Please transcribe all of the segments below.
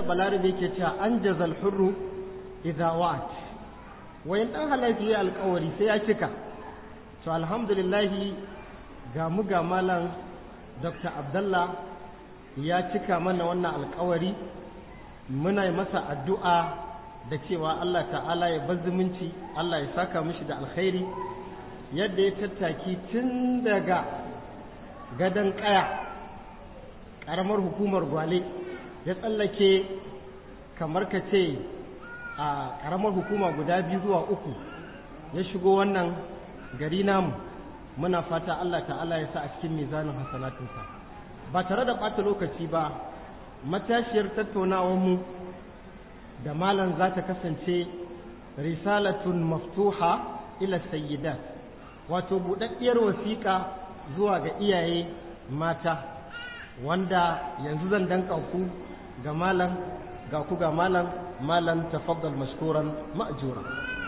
balarabe ke cewa an jazal hurru idza wa'at wayan dan halaji ya alƙawari sai ya cika to alhamdulillah ga mu ga malam Dr. Abdullah ya cika mana wannan alƙawari muna yi masa addu'a da cewa Allah ta'ala ya bar zumunci Allah ya saka mishi da alkhairi yadda ya tattaki tun daga gadon ƙaya ƙaramar hukumar gwale ya tsallake kamar ka ce a ƙaramar hukuma guda biyu zuwa uku ya shigo wannan gari namu muna fata Allah ta'ala ya sa a cikin mizanin hasanatunsa ba tare da ɓata lokaci ba matashiyar tattaunawarmu da malam za ta kasance risalatun maftuha ila sayyidat wato buɗaɗɗiyar wasiƙa zuwa ga iyaye mata wanda yanzu zan danka ku ga malam ga ku ga malam malam tafaddal mashkuran ma'jura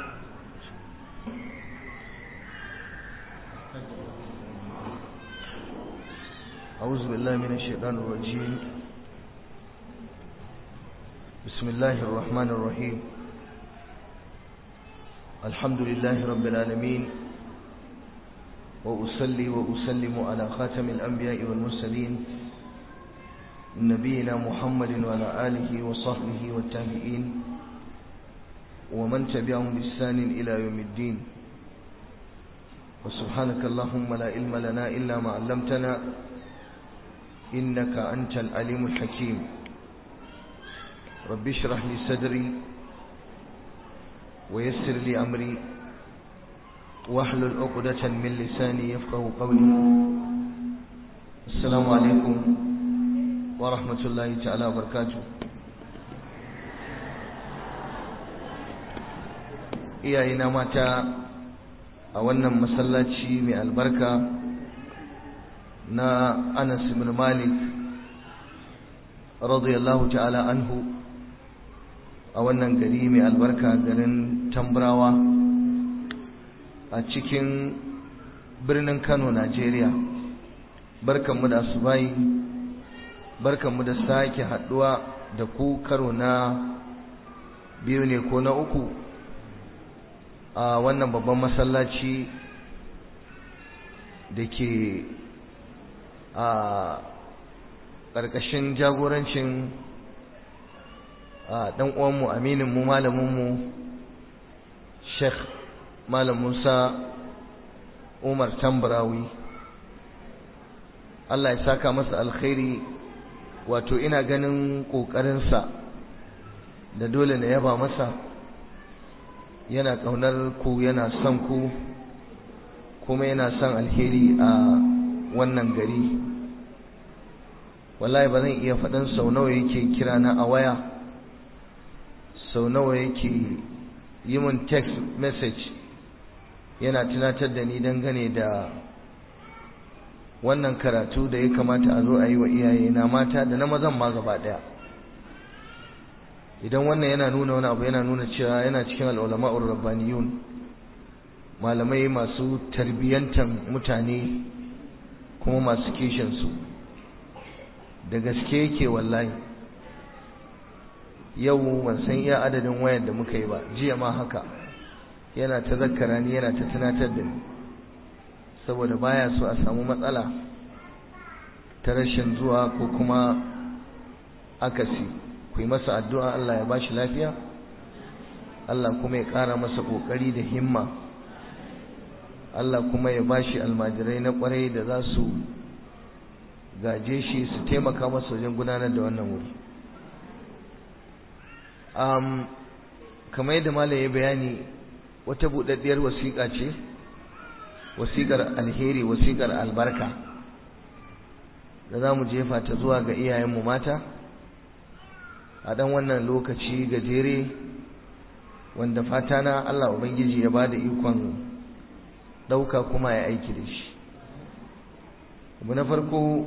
أعوذ بالله من الشيطان الرجيم بسم الله الرحمن الرحيم الحمد لله رب العالمين وأصلي وأسلم على خاتم الأنبياء والمرسلين نبينا محمد وعلى آله وصحبه والتابعين ومن تبعهم بإحسان إلى يوم الدين وسبحانك اللهم لا علم لنا إلا ما علمتنا إنك أنت العليم الحكيم رب اشرح لي صدري ويسر لي أمري واحلل عقدة من لساني يفقه قولي السلام عليكم ورحمة الله تعالى وبركاته iyayena mata a wannan masallaci mai albarka na Anas ibn Malik radiyallahu ta'ala anhu a wannan gari mai albarka garin Tambrawa a cikin birnin Kano Najeriya barkanmu da asubai barkanmu da sake haduwa da ku karo na biyu ne ko na uku a wannan babban masallaci da ke a ƙarƙashin jagorancin ɗan uwanmu amininmu malaminmu sheikh malam musa umar tambarawi allah ya saka masa alkhairi wato ina ganin ƙoƙarinsa da dole na yaba masa yana ƙaunar ku yana son ku kuma yana son alheri a wannan gari wallahi ba zan iya faɗin sau nawa yake kira na a waya sau nawa yake yi min text message yana tunatar da ni dangane da wannan karatu da ya kamata a zo a yi wa iyaye na mata da na mazan ma gaba ɗaya idan wannan yana nuna wani abu yana nuna cewa yana cikin al'ulama'ur rabbaniyun malamai masu tarbiyyantan mutane kuma masu kishinsu da gaske yake wallahi yau ban san iya adadin wayar da muka yi ba jiya ma haka yana ta zakkara ni yana ta tunatar da ni saboda baya so a samu matsala ta rashin zuwa ko kuma akasi ku yi masa addu'a Allah ya bashi lafiya Allah kuma ya ƙara masa ƙoƙari da himma Allah kuma ya bashi almajirai na ƙwarai da za su gaje shi su taimaka masa wajen gudanar da wannan wuri um, kamar yadda malam ya bayani wata buɗaɗɗiyar wasiƙa ce wasiƙar alheri wasiƙar albarka da za mu jefa ta zuwa ga iyayenmu mata a ɗan wannan lokaci gajere wanda fata na Allah Ubangiji ya ba da ikon ɗauka kuma ya aiki da shi abu na farko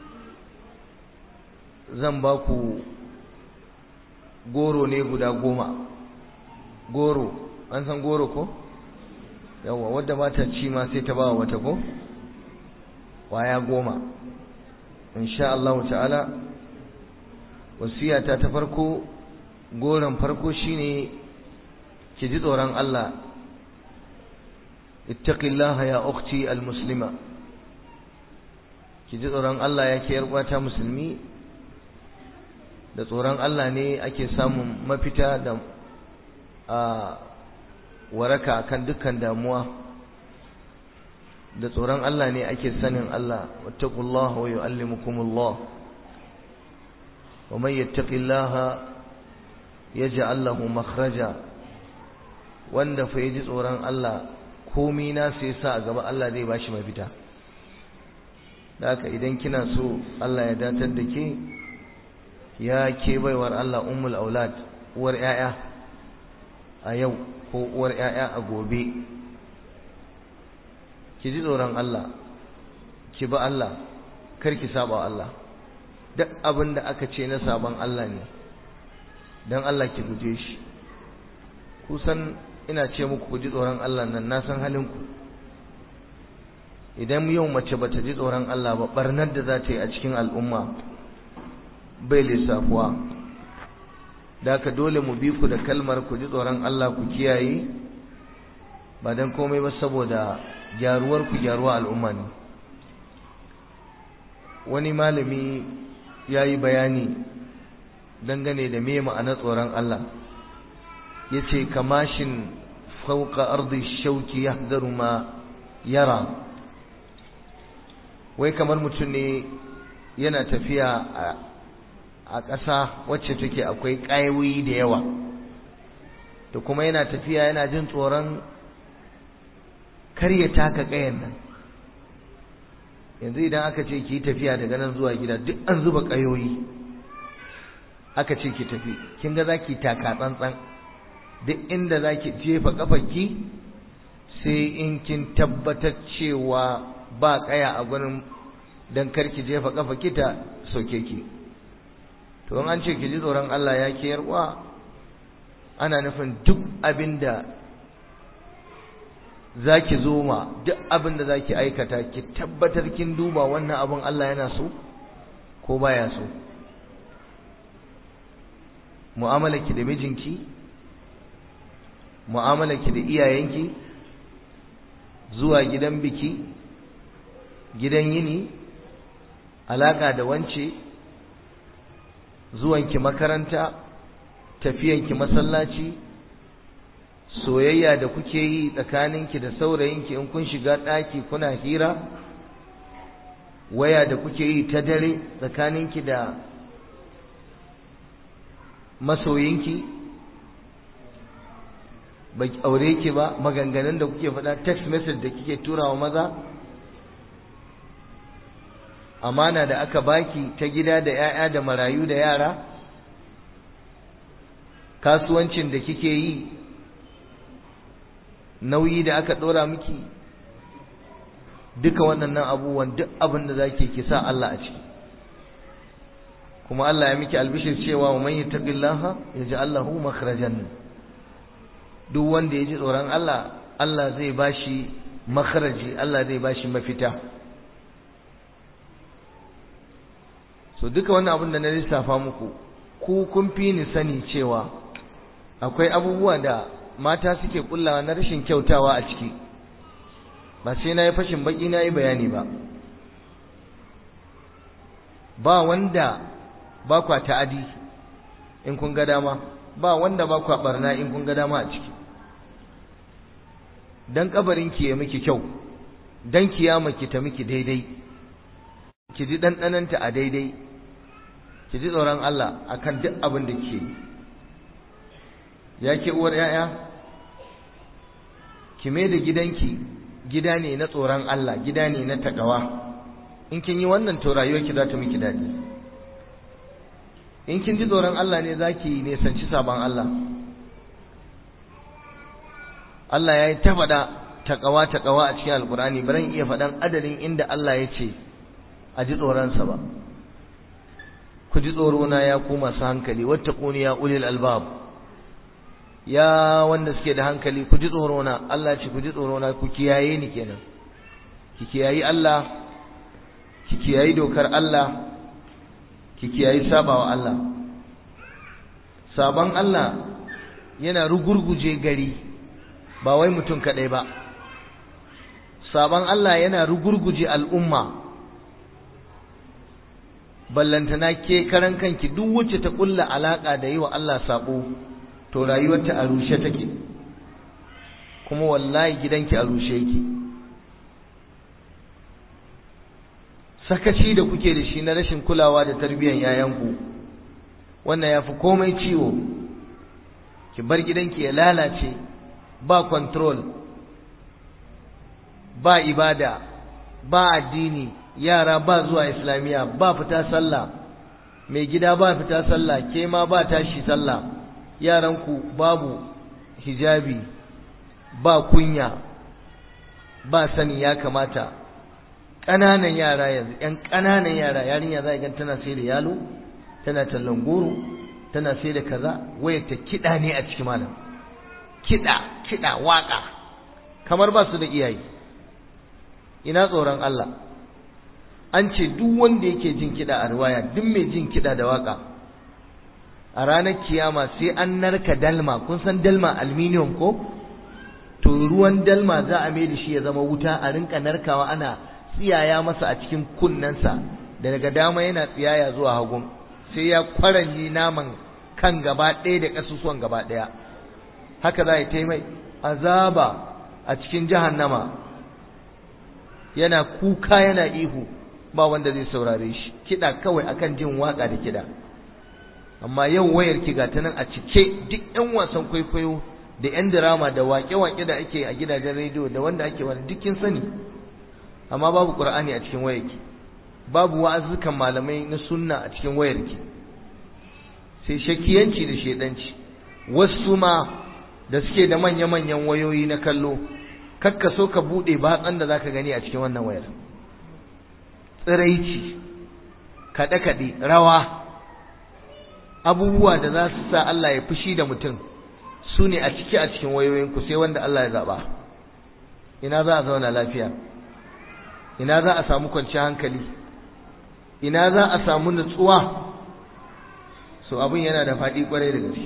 zan ba ku goro ne guda goma goro an san goro ko yawa wadda ba ta ci ma sai ta ba wata ko kwaya goma insha Allah ta'ala wasiyata ta farko goron farko shine ki ji tsoron Allah ittaqillaha ya ukhti almuslima ki ji tsoron Allah ya ke yarwata musulmi da tsoron Allah ne ake samun mafita da a waraka kan dukkan damuwa da tsoron Allah ne ake sanin Allah wattaqullaha wa yuallimukumullah wa man yattaqillaha yaj'al lahu makhraja wanda fa yaji tsoron Allah komai na sai sa a gaba Allah zai bashi mafita haka idan kina so Allah ya datar da ke ya ke baiwar Allah ummul aulad uwar yaya a yau ko uwar yaya a gobe ki ji tsoron Allah ki ba Allah kar ki saba Allah duk abin da aka ce na saban Allah ne dan Allah ki guje shi kusan ina ce muku ku ji tsoron Allah nan na san halin ku idan yau mace bata ji tsoron Allah ba barnar da za ta yi a cikin al'umma bai lissafuwa da ka dole mu bi ku da kalmar ku ji tsoron Allah ku kiyaye ba dan komai ba saboda gyaruwar ku gyaruwa al'umma ne wani malami ya yi bayani dangane da me ma'anar tsoron Allah ya ce kamashin fauka ardi shauki ya ma yara wai kamar mutum ne yana tafiya a ƙasa wacce take akwai ƙayoyi da yawa da kuma yana tafiya yana jin tsoron kar ya taka ƙayan nan yanzu idan aka ce ki tafiya daga nan zuwa gida duk an zuba ƙayoyi aka ce ki tafi kin ga za ki taka tsantsan duk inda za ki jefa ƙafarki sai in kin tabbatar cewa ba ƙaya a gurin don kar ki jefa ƙafarki ta soke ki to an ce ki ji tsoron Allah ya ke yarwa ana nufin duk abin da za ki zo ma duk abin da za ki aikata ki tabbatar kin duba wannan abin Allah yana so ko baya so mu'amalarki da mijinki mu'amalarki da iyayenki zuwa gidan biki gidan yini alaka da wance zuwanki makaranta tafiyanki masallaci soyayya da kuke yi tsakaninki da saurayinki in kun shiga ɗaki kuna hira waya da kuke yi ta dare tsakaninki da masoyinki ba aure ki ba maganganun da kuke faɗa text message da kike turawa maza amana da aka baki ta gida da 'ya'ya da marayu da yara kasuwancin da kike yi nauyi da aka ɗora miki duka waɗannan abubuwan duk abin da zake ki sa Allah a ciki kuma Allah ya miki albishir cewa wa man yattaqillaha yaj'al lahu makhrajan duk wanda ya ji tsoron Allah Allah zai bashi makhraji Allah zai bashi mafita so duka wannan abin da na lissafa muku ku kun fi ni sani cewa akwai abubuwa da mata suke kullawa na rashin kyautawa a ciki ba sai na yi fashin baki na yi bayani ba ba wanda ba kwa ta'adi in kun ga dama ba wanda ba kwa barna in kun ga dama a ciki dan kabarin ki ya miki kyau dan kiyama ki ta miki daidai ki ji ɗanɗananta a daidai ki ji tsoron Allah akan duk abin da ke ya ke uwar ‘ya'ya ki mai da gidanki gida ne na tsoron Allah gida ne na taƙawa in kin yi wannan to rayuwarki za ta miki daɗi in kin ji tsoron Allah ne za ki nesanci sabon Allah Allah ya yi ta faɗa taƙawa taƙawa a cikin alƙur'ani ba zan iya faɗan adadin inda Allah ya ce a ji tsoronsa ba ku ji tsorona ya ku masu hankali wattaquni ya ulil albab ya wanda suke da hankali ku ji tsorona Allah ce ku ji tsorona ku kiyaye ni kenan ki kiyayi Allah ki kiyayi dokar Allah ki kiyayi sabawa Allah sabon Allah yana rugurguje gari ba wai mutum kaɗai ba sabon Allah yana rugurguje al'umma ballantana ke karan kanki duk wacce ta kulla alaka da yi wa Allah sabo to rayuwarta a rushe take kuma wallahi gidanki a rushe yake sakaci da kuke da shi na rashin kulawa da tarbiyyar yayanku wannan ya fi komai ciwo ki bar gidanki ya lalace ba control ba ibada ba addini yara ba zuwa islamiya ba fita sallah mai gida ba fita sallah ke ma ba tashi sallah yaranku babu hijabi ba kunya ba sani ya kamata ƙananan yara yanzu ƴan ƙananan yara yarinya za gan tana sai da yalo tana tallan goro tana sai da kaza wayar ta kiɗa ne a cikin malam kiɗa kiɗa waƙa kamar ba su da iyaye ina tsoron Allah an ce duk wanda yake jin kiɗa a riwaya duk mai jin kiɗa da waƙa a ranar kiyama sai an narka dalma kun san dalma aluminium ko to ruwan dalma za a mai da shi ya zama wuta a rinka narkawa ana tsiyaya masa a cikin kunnensa da daga dama yana tsiyaya zuwa hagun sai ya kwaranyi naman kan gaba ɗaya da ƙasusuwan gaba ɗaya haka za a yi mai azaba a cikin jahannama yana kuka yana ihu ba wanda zai saurare shi kiɗa kawai akan jin waƙa da kiɗa amma yau wayar ki ga ta nan a cike duk 'yan wasan kwaikwayo da 'yan dirama da waƙe-waƙe da ake a gidajen rediyo da wanda ake wani dukkin sani amma babu ƙur'ani a cikin wayarki babu wa'azukan malamai na sunna a cikin wayarki sai shakiyanci da shedanci wasu ma da suke da manya-manyan wayoyi na kallo kakka so ka buɗe batsan da zaka gani a cikin wannan wayar tsiraici kaɗe-kaɗe rawa abubuwa da za su sa Allah ya fushi da mutum su ne a ciki a cikin wayoyinku sai wanda Allah ya zaɓa ina za a zauna lafiya ina za a samu kwanciyar hankali ina za a samu nutsuwa so abin yana da faɗi ƙwarai da gaske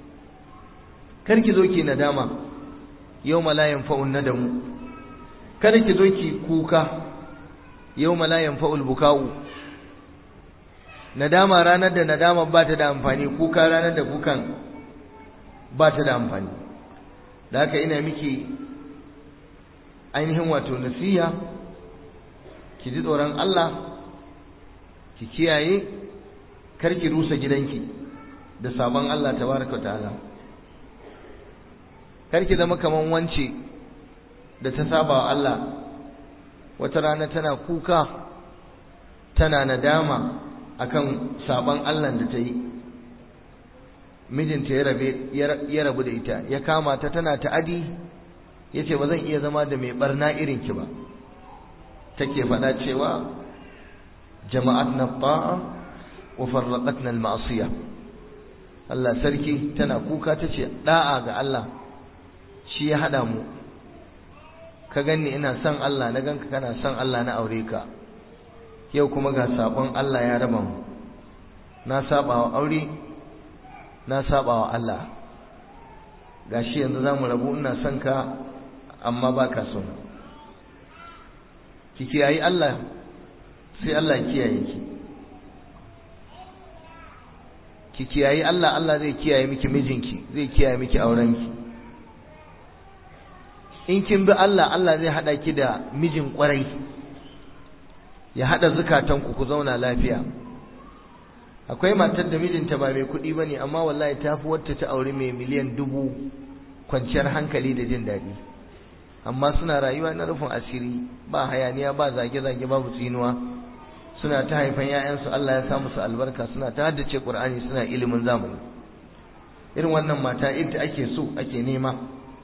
kar ki zo ki nadama yau malayan fa'un nadamu kada ki zo ki kuka yau malayan fa'ul buka'u nadama ranar da nadama ba ta da amfani kuka ranar da kukan ba ta da amfani da haka ina miki ainihin wato nasiya ki ji tsoron Allah ki kiyaye kar ki rusa gidanki da sabon Allah tabaraka ta'ala kar ki zama kaman wance da ta saba wa Allah wata rana tana kuka tana nadama akan sabon Allah da ta yi mijinta ya rabe ya rabu da ita ya kama ta tana ta'adi yace ba zan iya zama da mai barna irin ki ba take faɗa cewa jama'atna ta'a wa farraqatna al-ma'siyah Allah sarki tana kuka tace da'a ga Allah shi ya hada mu ka ganni ina son Allah na ganka kana son Allah na aure ka yau kuma ga sabon Allah ya raba mu na saba wa aure na saba wa Allah gashi yanzu zamu rabu ina son ka amma baka so ki kiyayi Allah sai Allah kiyaye ki ki kiyayi Allah Allah zai kiyaye miki mijinki zai kiyaye miki aurenki in kin bi Allah Allah zai hada ki da mijin kwarai ya hada zukatanku ku zauna lafiya akwai matar da mijinta ba mai kuɗi bane amma wallahi ta fi wacce ta aure mai miliyan dubu kwanciyar hankali da jin daɗi amma suna rayuwa na rufin asiri ba hayaniya ba zage-zage babu tsinuwa suna ta haifan 'ya'yansu Allah ya sa musu albarka suna ta haddace Qur'ani suna ilimin zamani irin wannan mata ita ake so ake nema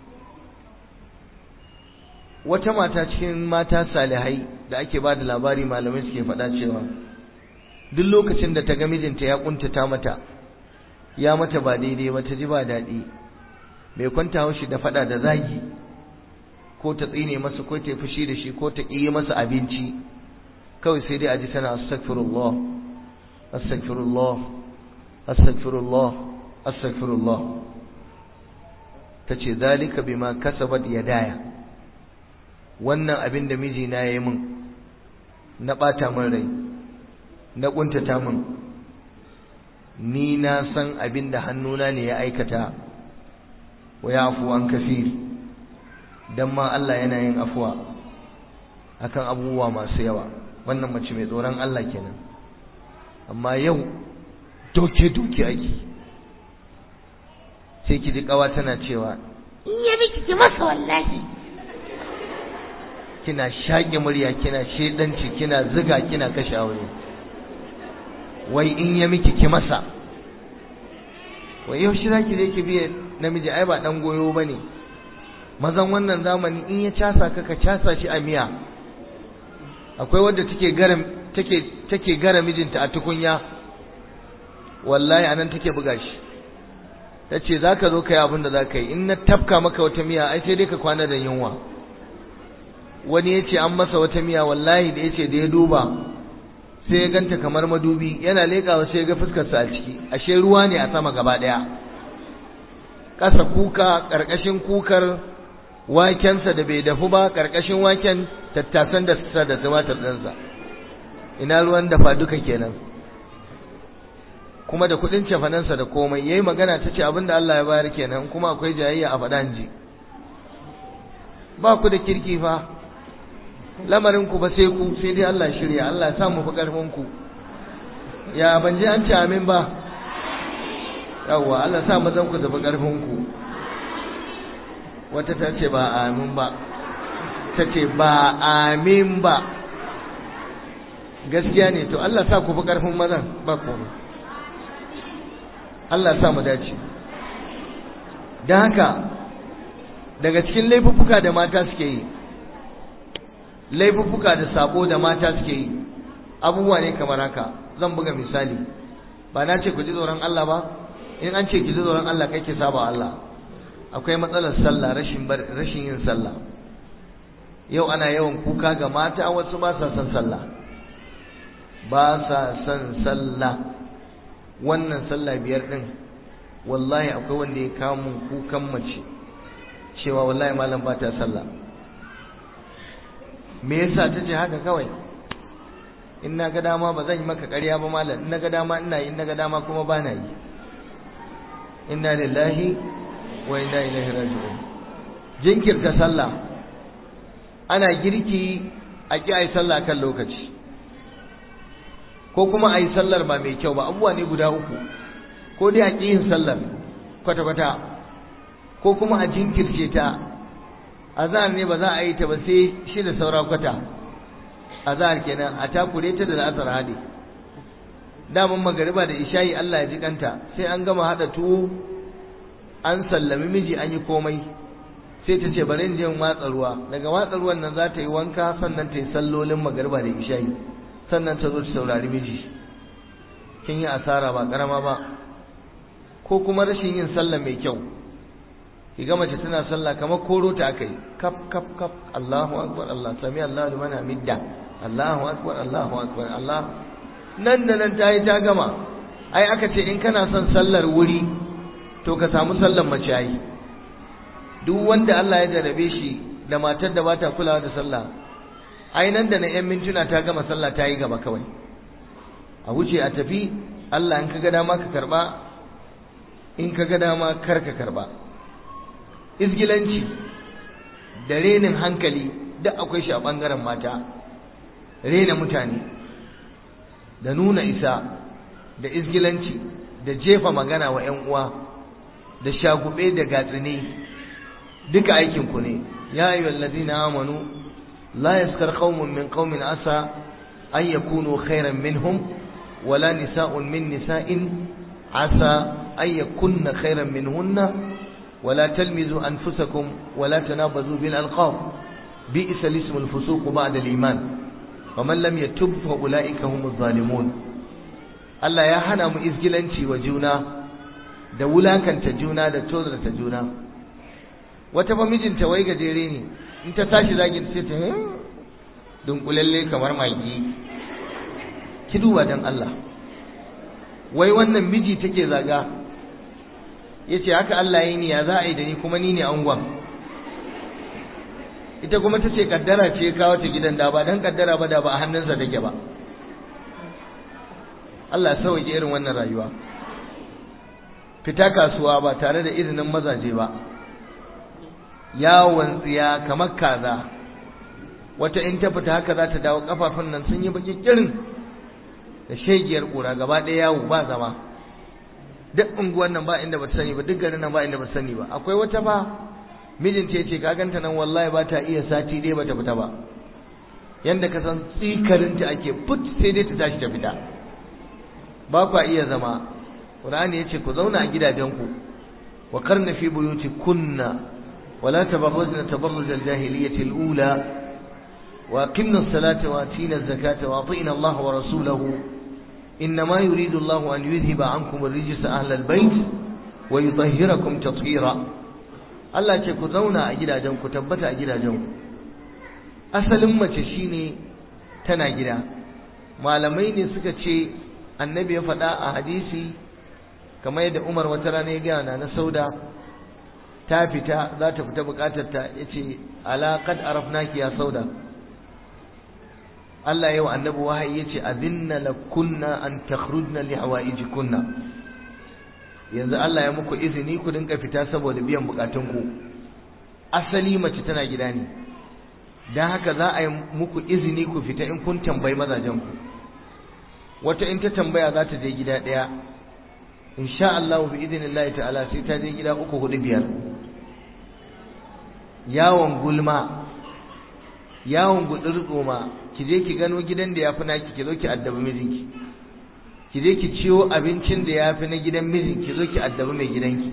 wata mata cikin mata salihai da ake ba da labari malamai suke faɗa cewa duk lokacin da ta ga mijinta ya kuntata mata ya mata ba daidai ba ta ji ba daɗi bai kwanta haushi da faɗa da zagi ko ta tsine masa ko ta fushi da shi ko ta ƙi masa abinci kawai sai dai a ji tana astaghfirullah astaghfirullah astaghfirullah astaghfirullah tace zalika bima kasabat yadaya wannan abin da mijina yayi min na bata min rai na kuntata min ni na san abin da hannuna ne ya aikata wa yafu an kafir dan ma Allah yana yin afuwa akan abubuwa masu yawa wannan mace mai tsoron Allah kenan amma yau doke doke ake sai ki ji kawa tana cewa in ya miki ki masa wallahi kina shaƙe murya kina shedanci kina ziga kina kashe aure wai in ya miki ki masa wai yau shi zaki je ki biye namiji ai ba dan goyo bane mazan wannan zamani in ya casa ka ka casa shi a miya akwai wadda take gara take take gara mijinta a tukunya wallahi anan take buga shi tace zaka zo kai abin da zaka yi in na tafka maka wata miya ai sai dai ka kwana da yunwa wani yace an masa wata miya wallahi da yace da ya duba sai ya ganta kamar madubi yana leƙawa sai ya ga fuskarsa a ciki ashe ruwa ne a sama gaba ɗaya ƙasa kuka ƙarƙashin kukar wakensa da bai dafu ba ƙarƙashin waken tattasan da sa da tumatir ɗinsa ina ruwan dafa duka kenan kuma da kuɗin cefanansa da komai yayi magana ta ce abinda Allah ya bayar kenan kuma akwai jayayya a faɗa ji ba ku da kirki fa lamarin ku ba sai ku sai dai Allah shirya Allah ya sa mu fi karfin ku ya ban je an ce amin ba yawwa Allah sa mazan ku da fi karfin ku wata ta ce ba amin ba ta ce ba amin ba gaskiya ne to Allah sa ku fi karfin mazan ba komai Allah sa mu dace don haka daga cikin laifuffuka da mata suke yi laifuffuka da sabo da mata suke yi abubuwa ne kamar haka zan buga misali ba na ce ku ji tsoron Allah ba in an ce ki ji tsoron Allah kai ki saba Allah akwai matsalar sallah rashin rashin yin sallah yau ana yawan kuka ga mata wasu ba sa son sallah ba sa son sallah wannan sallah biyar din wallahi akwai wanda ya kawo mun kukan mace cewa wallahi malam ba ta sallah me yasa ta ce haka kawai in na ga dama ba zan yi maka ƙarya ba malam in na ga dama ina yi in na ga dama kuma ba na yi inna lillahi wa inna ilaihi raji'un jinkirta sallah ana girki a ki ayi sallah kan lokaci ko kuma ayi sallar ba mai kyau ba abubuwa ne guda uku ko dai a ƙi yin sallar kwata-kwata ko kuma a jinkirce ta azhar ne ba za a yi ta ba sai shi da saura kwata azhar kenan a takure ta da la'asar hadi daman magariba da isha'i Allah ya ji kanta sai an gama hada tuwo an sallami miji an yi komai sai ta ce bari in je watsa ruwa daga watsa ruwan nan za ta yi wanka sannan ta yi sallolin magariba da isha'i sannan ta zo ta saurari miji kin yi asara ba karama ba ko kuma rashin yin sallah mai kyau kiga mace tana sallah kamar koro ta akai kaf kaf kaf Allahu akbar Allah sami Allahu liman hamidda Allahu akbar Allahu akbar Allah nan da nan tayi ta gama ai aka ce in kana son sallar wuri to ka samu sallar mace ai duk wanda Allah ya jarabe shi da matar da bata kulawa da sallah ai nan da na yan mintuna ta gama sallah ta yi gaba kawai a wuce a tafi Allah in ka ga dama ka karba in ka ga dama kar ka karba izgilanci da renin hankali duk akwai shi a ɓangaren mata rena mutane da nuna isa da izgilanci da jefa magana wa 'yan uwa da shagube da gatsine duka aikinku ne ya ayyuhal ladina amanu la yaskar qaumun min qaumin asa an yakunu khairan minhum wala nisa'un min nisa'in asa an yakunna khairan minhunna ولا تلمزوا أنفسكم ولا تنابزوا بالألقاب بئس الاسم الفسوق بعد الإيمان ومن لم يتب فأولئك هم الظالمون Allah ya hana mu izgilanci wa juna da wulakanta juna da tozarta juna wata fa mijinta wai gajere ne in ta tashi zagin sai ta dunkulalle kamar magi ki duba dan Allah wai wannan miji take zaga ya ce haka Allah ya yi ni ya za a yi da ni kuma ni ne angon ita kuma ta ce kaddara ce kawo ta gidan da ba don kaddara ba da ba a hannunsa take ba Allah sauke irin wannan rayuwa fita kasuwa ba tare da izinin mazaje ba yawon tsiya kamar kaza wata in ta fita haka za ta dawo kafafun nan sun yi baki kirin da shegiyar kura gaba ɗaya yawo ba zama duk unguwan nan ba inda ba ta sani ba duk garin nan ba inda ba ta sani ba akwai wata ba mijinta ya ce ka ganta nan wallahi ba ta iya sati dai ba ta fita ba yanda ka san tsikarinta ake put sai dai ta tashi ta fita ba kwa iya zama Qur'ani ya ce ku zauna a gidajenku wa karna fi buyuti kunna ولا تبرجن تبرج الجاهلية الأولى وأقمنا الصلاة وآتينا الزكاة وأطئنا الله ورسوله إنما يريد الله أن يذهب عنكم الرجس أهل البيت ويطهركم تطهيرا Allah ce ku zauna a gidajen ku tabbata a gidajen ku asalin mace shine tana gida malamai ne suka ce annabi ya faɗa a hadisi kamar yadda Umar wata rana ya gaya na sauda ta fita za ta fita bukatarta ya ce alaƙad arafnaki ya sauda Allah yau annabi wahayi ya ce azinna la kunna an takhrujna li hawaiji kunna yanzu Allah ya muku izini ku dinka fita saboda biyan bukatunku asali mace tana gida ne dan haka za a yi muku izini ku fita in kun tambayi mazajenku wata in ta tambaya za ta je gida ɗaya insha Allah bi idinillahi ta'ala sai ta je gida uku hudu biyar yawon gulma yawon gudurtsoma ki je ki gano gidan da yafi naki ki zo ki addabi mijinki ki je ki ciwo abincin da yafi na gidan mijin ki zo ki addabi mai gidanki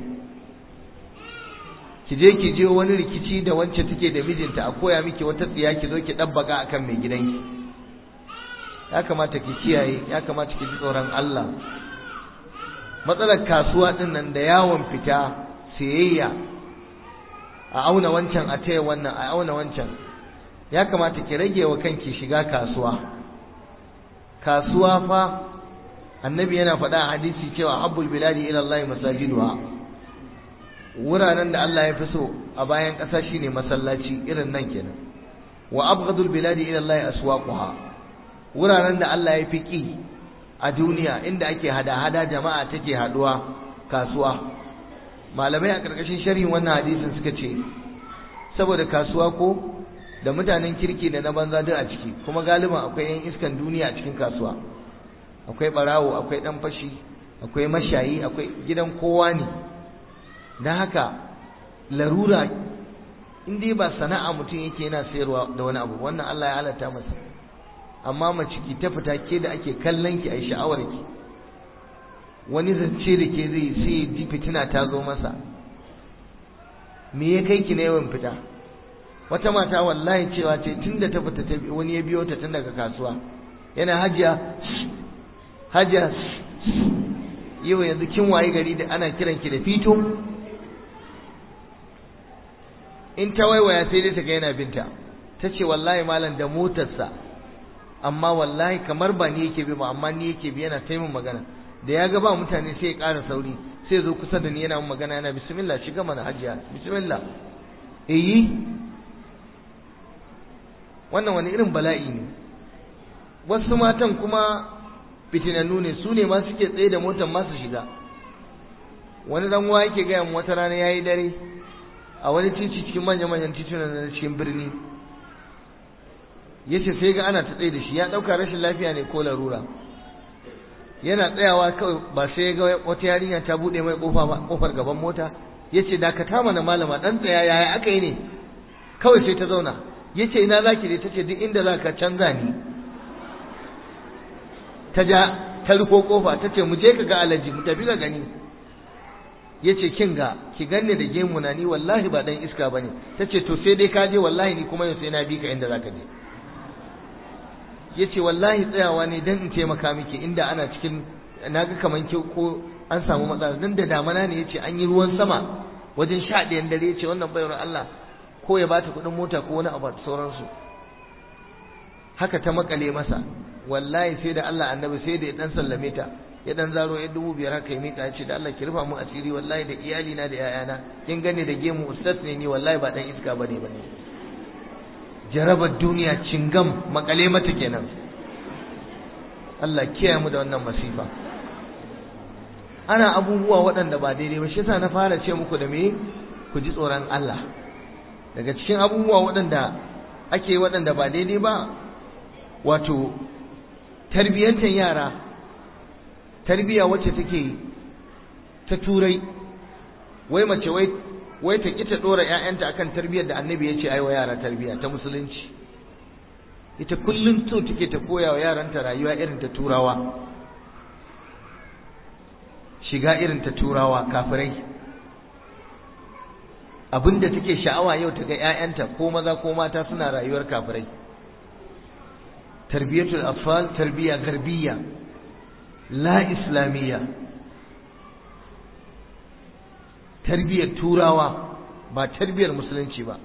ki je ki je wani rikici da wance take da mijinta a koya miki wata tsiya ki zo ki dabbaka akan mai gidanki ya kamata ki kiyaye ya kamata ki ji tsoron Allah matsalar kasuwa din nan da yawon fita sayayya a auna wancan a taya wannan a auna wancan ya kamata ki rage wa kanki shiga kasuwa kasuwa fa annabi yana faɗa a hadisi cewa habbul biladi ila Allah masajiduha wuraren da Allah ya fi so a bayan ƙasa shine masallaci irin nan kenan wa abghadul biladi ila Allah aswaquha wuraren da Allah ya fi ki a duniya inda ake hada-hada jama'a take haduwa kasuwa malamai a ƙarƙashin sharhin wannan hadisin suka ce saboda kasuwa ko da mutanen kirki da na banza duk a ciki kuma galiban akwai yan iskan duniya a cikin kasuwa akwai barawo akwai dan fashi akwai mashayi akwai gidan kowa ne don haka larura in dai ba sana'a mutum yake yana sayarwa da wani abu wannan Allah ya halatta masa amma mace ki ta fita ke da ake kallon ki a sha'awar ki wani zance da ke zai sai ji fitina ta zo masa me ya kai ki na yawan fita wata mata wallahi cewa ce tunda ta fita ta wani ya biyo ta tun daga kasuwa yana hajiya hajiya yau yanzu kin waye gari da ana kiran ki da fito in ta waiwaya sai dai ta ga yana binta ta ce wallahi malam da motarsa amma wallahi kamar ba ni yake bi ba amma ni yake bi yana taimun magana da ya ga ba mutane sai ya ƙara sauri sai zo kusa da ni yana mun magana yana bismillah shiga mana hajiya bismillah eh wannan wani irin bala'i ne wasu matan kuma fitinannu ne su ne ma suke tsaye da motar ma su shiga wani dan uwa yake gaya mu wata rana yayi dare a wani titi cikin manya manyan titunan na cikin birni yace sai ga ana ta tsaye da shi ya dauka rashin lafiya ne ko larura yana tsayawa kawai ba sai ga wata yarinya ta bude mai kofa ba kofar gaban mota yace dakata mana malama dan tsaya yaya aka yi ne kawai sai ta zauna yace ina zaki je tace duk inda zaka canza ni ta ja ta rufo kofa tace mu je ka ga alaji mu tafi ka gani yace kin ga ki ganni da gemu na ni wallahi ba dan iska bane tace to sai dai ka je wallahi ni kuma yau sai na bi ka inda zaka je yace wallahi tsayawa ne dan in taimaka miki inda ana cikin naga kaman ki ko an samu matsala dan da damana ne yace an yi ruwan sama wajen sha ɗayan dare yace wannan bayar Allah ko ya bata kuɗin mota ko wani abu sauransu haka ta makale masa wallahi sai da Allah annabi sai da ya dan sallame ta ya dan zaro ya dubu biyar haka ya mika ya ce da Allah ki rufa mu asiri wallahi da iyali na da yayana kin gane da gemu ustaz ne ni wallahi ba dan iska bane bane jarabar duniya cingam makale mata kenan Allah kiyaye mu da wannan masifa ana abubuwa waɗanda ba daidai ba shi yasa na fara ce muku da me ku ji tsoron Allah daga cikin abubuwa waɗanda ake waɗanda ba daidai ba wato tarbiyyantar yara tarbiya wacce take ta turai wai mace wai wai ta kita dora ƴaƴanta akan tarbiyyar da annabi ya ce ai wa yara tarbiya ta musulunci ita kullum so take ta koya wa yaranta rayuwa irin ta turawa shiga irin ta turawa kafirai abinda take sha'awa yau ta ga ƴaƴanta ko maza ko mata suna rayuwar kafirai tarbiyatul atfal tarbiya garbiyya la islamiyya tarbiyar turawa ba tarbiyar musulunci ba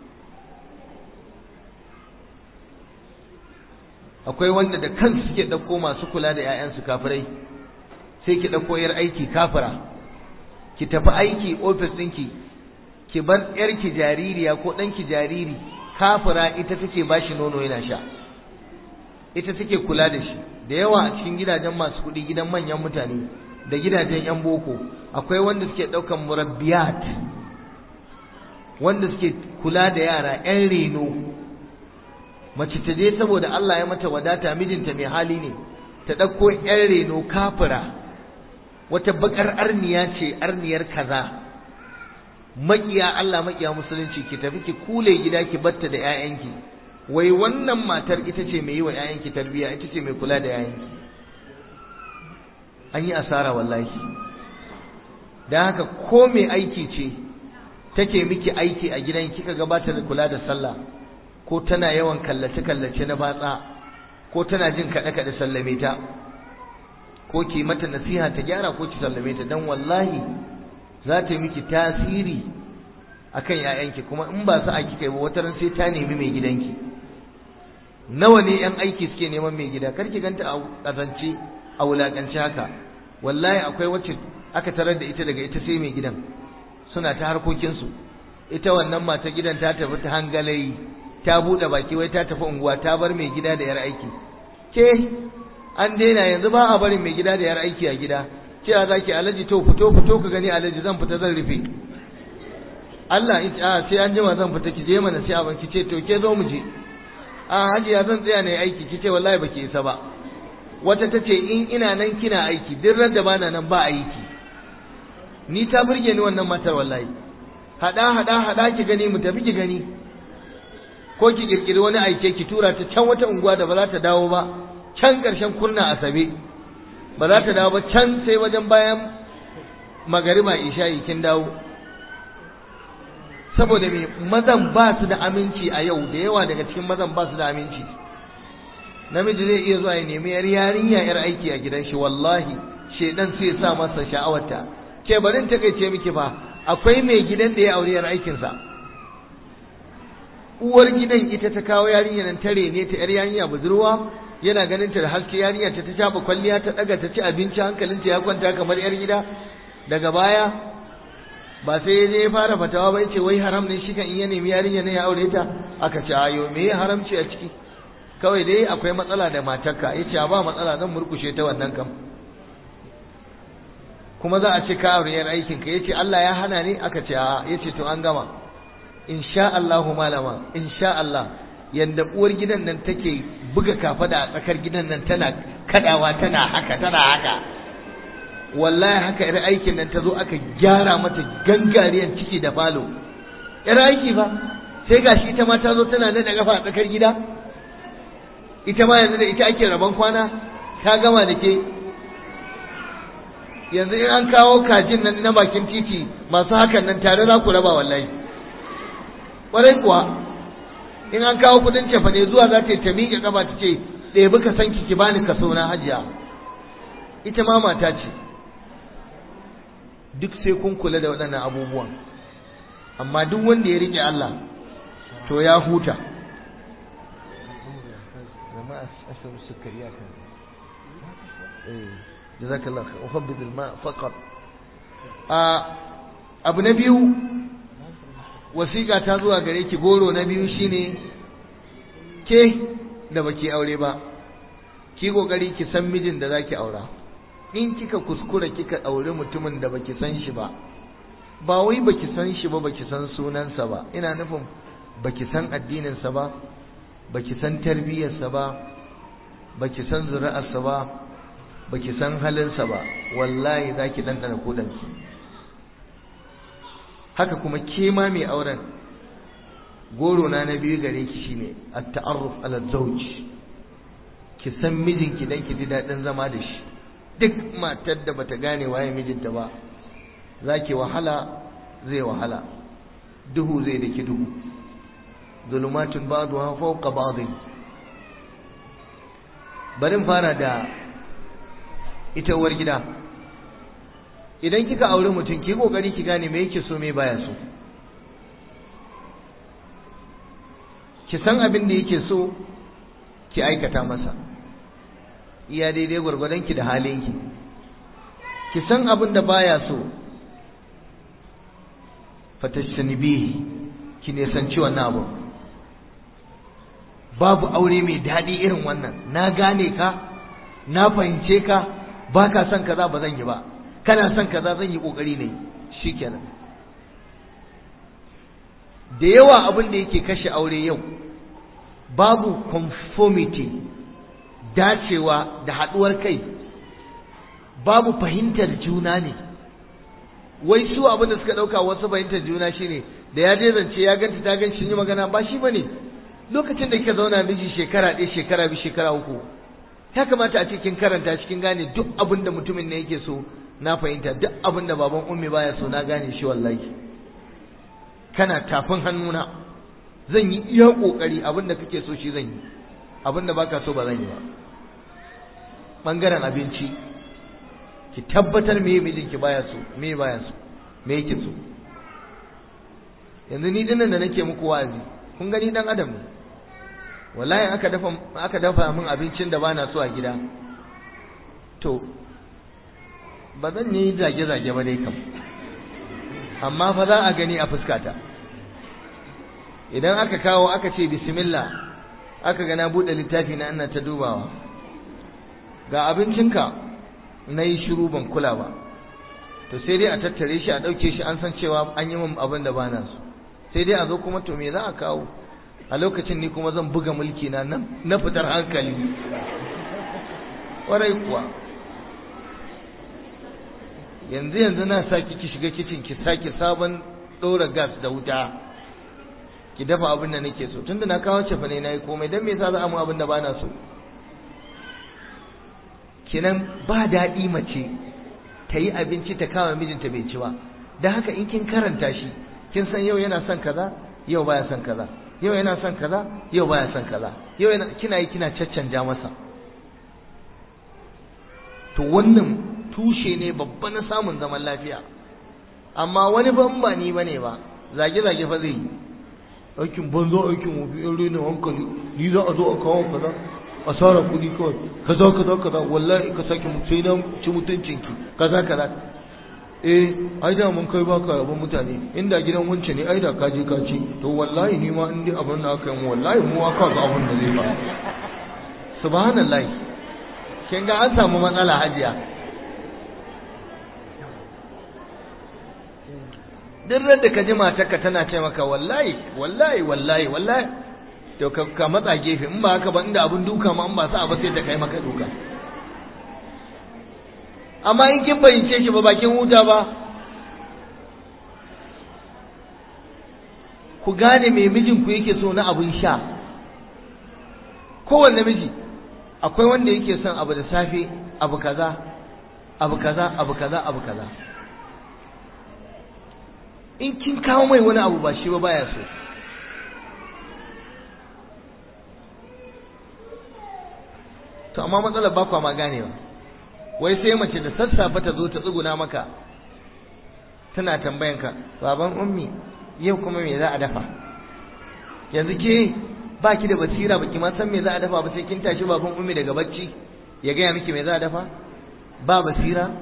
akwai wanda da kansu suke ɗauko masu kula da 'ya'yansu kafirai sai ki ɗauko yar aiki kafira ki tafi aiki ofis ɗinki ki bar yarki jaririya ko ɗanki jariri kafira ita take bashi nono yana sha ita take kula da shi da yawa a cikin gidajen masu kuɗi gidan manyan mutane da gidajen 'yan boko akwai wanda suke ɗaukan murabbiyat wanda suke kula da yara 'yan reno mace ta je saboda Allah ya mata wadata mijinta mai hali ne ta ɗauko 'yan reno kafira wata bakar arniya ce arniyar kaza makiya Allah makiya musulunci ki tafi ki kule gida ki batta da 'ya'yanki wai wannan matar ita ce mai yi wa 'ya'yanki tarbiyya ita ce mai kula da 'ya'yanki an yi asara wallahi don haka ko mai aiki ce take miki aiki a gidan kika gabatar da kula da sallah ko tana yawan kallace-kallace na batsa ko tana jin kaɗe-kaɗe sallame ta ko ki mata nasiha ta gyara ko ki sallame ta don wallahi za ta yi miki tasiri akan 'ya'yanki kuma in ba su aiki kai ba wata ran sai ta nemi mai gidanki nawa ne 'yan aiki suke neman mai gida kar ki ganta a ƙazance a wulaƙance haka wallahi akwai wacce aka tarar da ita daga ita sai mai gidan suna ta harkokinsu ita wannan mata gidan ta tafi ta hangalayi ta buɗe baki wai ta tafi unguwa ta bar mai gida da yar aiki ke an daina yanzu ba a barin mai gida da yar aiki a gida cewa za ki alaji to fito fito ka gani alaji zan fita zan rufe Allah a sai an jima zan fita ki je mana sai abin ki ce to ke zo mu je a hajiya zan tsaya na aiki ki ce wallahi baki isa ba wata ta ce in ina nan kina aiki duk ran da bana nan ba aiki ni ta burge ni wannan matar wallahi hada hada hada ki gani mu tafi ki gani ko ki kirkiri wani aike ki tura ta can wata unguwa da ba za ta dawo ba can karshen kurna asabe ba za ta dawo ba can sai wajen bayan magariba isha'i kin dawo saboda me mazan ba su da aminci a yau da yawa daga cikin mazan ba su da aminci namiji zai iya zuwa ya nemi yar yarinya yar aiki a gidan shi wallahi shedan sai ya sa masa sha'awarta ke barin ta kai ce miki fa akwai mai gidan da ya aure yar aikin sa uwar gidan ita ta kawo yarinya nan tare ne ta yar yarinya budurwa yana ganin ta da haske yarinya ta ta shafa kwalliya ta daga ta ci abinci hankalinta ya kwanta kamar yar gida daga baya ba sai ya je ya fara fatawa ba ce wai haram ne shi kan in ya nemi yarinya ne ya aure ta aka ce ayo me ya haramci a ciki kawai dai akwai matsala da matarka ya ce ba matsala zan murkushe ta wannan kam kuma za a ce ka aure yar aikin ka yace Allah ya hana ne aka ce a yace to an gama insha Allah malama insha Allah yanda uwar gidan nan take buga kafada a tsakar gidan nan tana kadawa tana haka tana haka wallahi haka yar aikin nan ta zo aka gyara mata gangariyan ciki da falo yar aiki ba sai gashi ita ma ta zo tana nada kafa a tsakar gida ita ma yanzu da ita ake rabon kwana ta gama da ke yanzu in an kawo kajin nan na bakin titi masu hakan nan tare za ku raba wallahi ƙwarai kuwa in an kawo kudin cefane zuwa za ta yi ta miƙe ƙafa ta ce ɗebi ka san ki bani kaso na hajiya ita ma mata ce duk sai kun kula da waɗannan abubuwan amma duk wanda ya riƙe Allah to ya huta jazakallahu khair uhabbid alma faqat a abu na biyu wasiƙa ta zuwa gare ki goro na biyu shine ke da baki aure ba ki kokari ki san mijin da zaki aura in kika kuskura kika aure mutumin da baki san shi ba ba wai baki san shi ba baki san sunansa ba ina nufin baki san addininsa ba baki san tarbiyyarsa ba baki san zuri'arsa ba baki san halinsa ba wallahi zaki dandana kudanki haka kuma ke ma mai auren goro na na biyu gare ki shine at-ta'arruf ala zawj ki san mijinki dan ki ji dadin zama da shi duk matar da bata gane waye mijinta ba zaki wahala zai wahala duhu zai daki duhu zulumatun ba'daha fawqa ba'd barin fara da ita uwar gida idan kika aure mutum ki kokari ki gane me yake so me baya so ki san abin da yake so ki aikata masa iya daidai gwargwadon ki da halin ki ki san abin da baya so fatashanibihi ki ne san ci wannan abu babu aure mai daɗi irin wannan na gane ka na fahimce ka ba ka son kaza ba zan yi ba kana son kaza zan yi ƙoƙari ne shikenan da yawa abin da yake kashe aure yau babu conformity dacewa da haɗuwar kai babu fahimtar juna ne wai su abin da suka ɗauka wasu fahimtar juna shine da ya je zance ya ganta ta gan shi yi magana ba shi bane lokacin da kika zauna miji shekara ɗaya shekara biyu shekara uku ya kamata a cikin karanta cikin gane duk abin da mutumin ne yake so na fahimta duk abin da baban ummi baya so na gane shi wallahi kana tafin hannuna zan yi iya kokari abin da kake so shi zan yi abin da baka so ba zan yi ba bangaren abinci ki tabbatar me mijinki baya so me baya so me yake so yanzu ni dinnan da nake muku wa'azi kun gani dan adam ne wallahi aka dafa aka dafa min abincin da bana so a gida to ba zan yi zage zage ba dai kam amma fa za a gani a fuskata idan aka kawo aka ce bismillah aka ga na bude littafi na ina ta dubawa ga abincinka na yi shiru ban kula ba to sai dai a tattare shi a ɗauke shi an san cewa an yi min abin da bana so sai dai a zo kuma to me za a kawo a lokacin ni kuma zan buga mulki na nan na fitar hankali ƙwarai kuwa yanzu yanzu na sa ki shiga kicin ki sake sabon ɗora gas da wuta ki dafa abin da nake so tunda na kawo cefa ne na yi komai don me yasa za a mu abin da bana so kinan ba daɗi mace ta yi abinci ta kama mijinta bai ci ba don haka in kin karanta shi kin san yau yana son kaza yau baya son kaza yau yana son kaza yau baya son kaza yau yana kina yi kina caccanja masa to wannan tushe ne babba na samun zaman lafiya amma wani ban ba ni bane ba zage zage fa zai yi aikin banzo aikin wofi in rena hankali ni za a zo a kawo kaza asara kuɗi kawai kaza kaza kaza wallahi ka sake sai na ci mutuncinki kaza kaza eh ai da mun kai baka yabon mutane inda gidan wance ne ai da ka je ka ci to wallahi ni ma in dai abin da aka yi wallahi mu aka ga abin da zai faru subhanallahi kin ga an samu matsala hajiya duk da ka ji matarka tana ce maka wallahi wallahi wallahi wallahi to ka matsa gefe in ba haka ba inda abin duka ma in ba sa ba sai ta kai maka duka amma in kin bayyance shi ba bakin huta ba ku gane me mijinku yake so na abin sha kowanne miji akwai wanda yake son abu da safe abu kaza abu kaza abu kaza abu kaza in kin kawo mai wani abu ba shi ba baya so to amma matsalar ba kwa ma ganewa wai sai mace da sassafe ta zo ta tsuguna maka tana tambayanka baban ummi yau kuma me za a dafa yanzu ke ba ki da basira baki ma san me za a dafa ba sai kin tashi baban ummi daga bacci ya gaya miki me za a dafa ba basira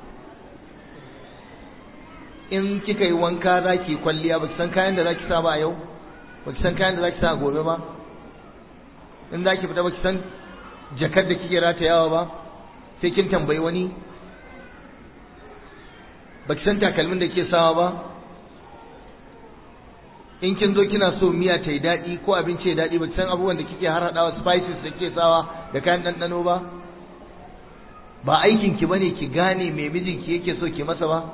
in kika yi wanka za ki kwalliya ba ki san kayan da za ki sa ba a yau ba ki san kayan da za ki sa a gobe ba in za ki fita ba ki san jakar da kike ratayawa ba sai kin tambayi wani ba ki san takalmin da ke sawa ba in kin zo kina so miya ta yi daɗi ko abinci ya daɗi ba ki san abubuwan da kike har haɗawa spices da kike sawa da kayan ɗanɗano ba ba aikin ki bane ki gane me mijinki yake so ki masa ba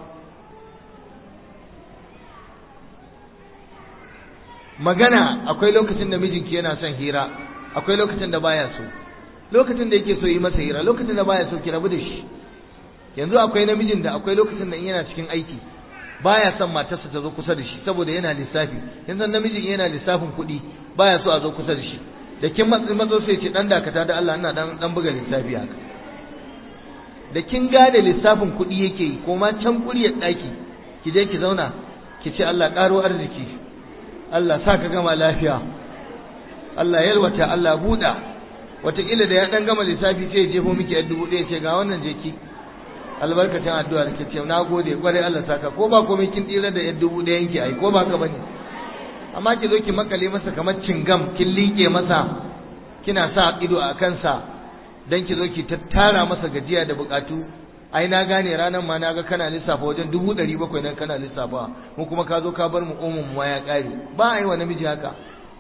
magana akwai lokacin da mijinki yana son hira akwai lokacin da baya so lokacin da yake so yi masa hira lokacin da baya so ki rabu da shi yanzu akwai namijin da akwai lokacin da in yana cikin aiki baya son matarsa ta zo kusa da shi saboda yana lissafi yanzu namijin yana lissafin kuɗi baya so a zo kusa da shi da kin matsi matso sai ce dan dakata da Allah ina dan dan buga lissafi haka da kin gane lissafin kuɗi yake yi ko ma can kuryar ɗaki ki je ki zauna ki ce Allah ƙaro arziki Allah sa ka gama lafiya Allah yalwata Allah buɗa wataƙila da ya ɗan gama lissafi sai ya jefo miki yar dubu ɗaya ce ga wannan je ki albarkacin addu'a da ke ce na gode kwarai Allah saka ko ba komai kin tsira da yar dubu ɗayan ki ai ko ba ka bane amma ki zo ki makale masa kamar cingam kin liƙe masa kina sa ido a kansa dan ki zo ki tattara masa gajiya da buƙatu ai na gane ranar ma na ga kana lissafa wajen dubu ɗari bakwai nan kana lissafa mu kuma ka zo ka bar mu omun ma ya ƙare ba a yi wa namiji haka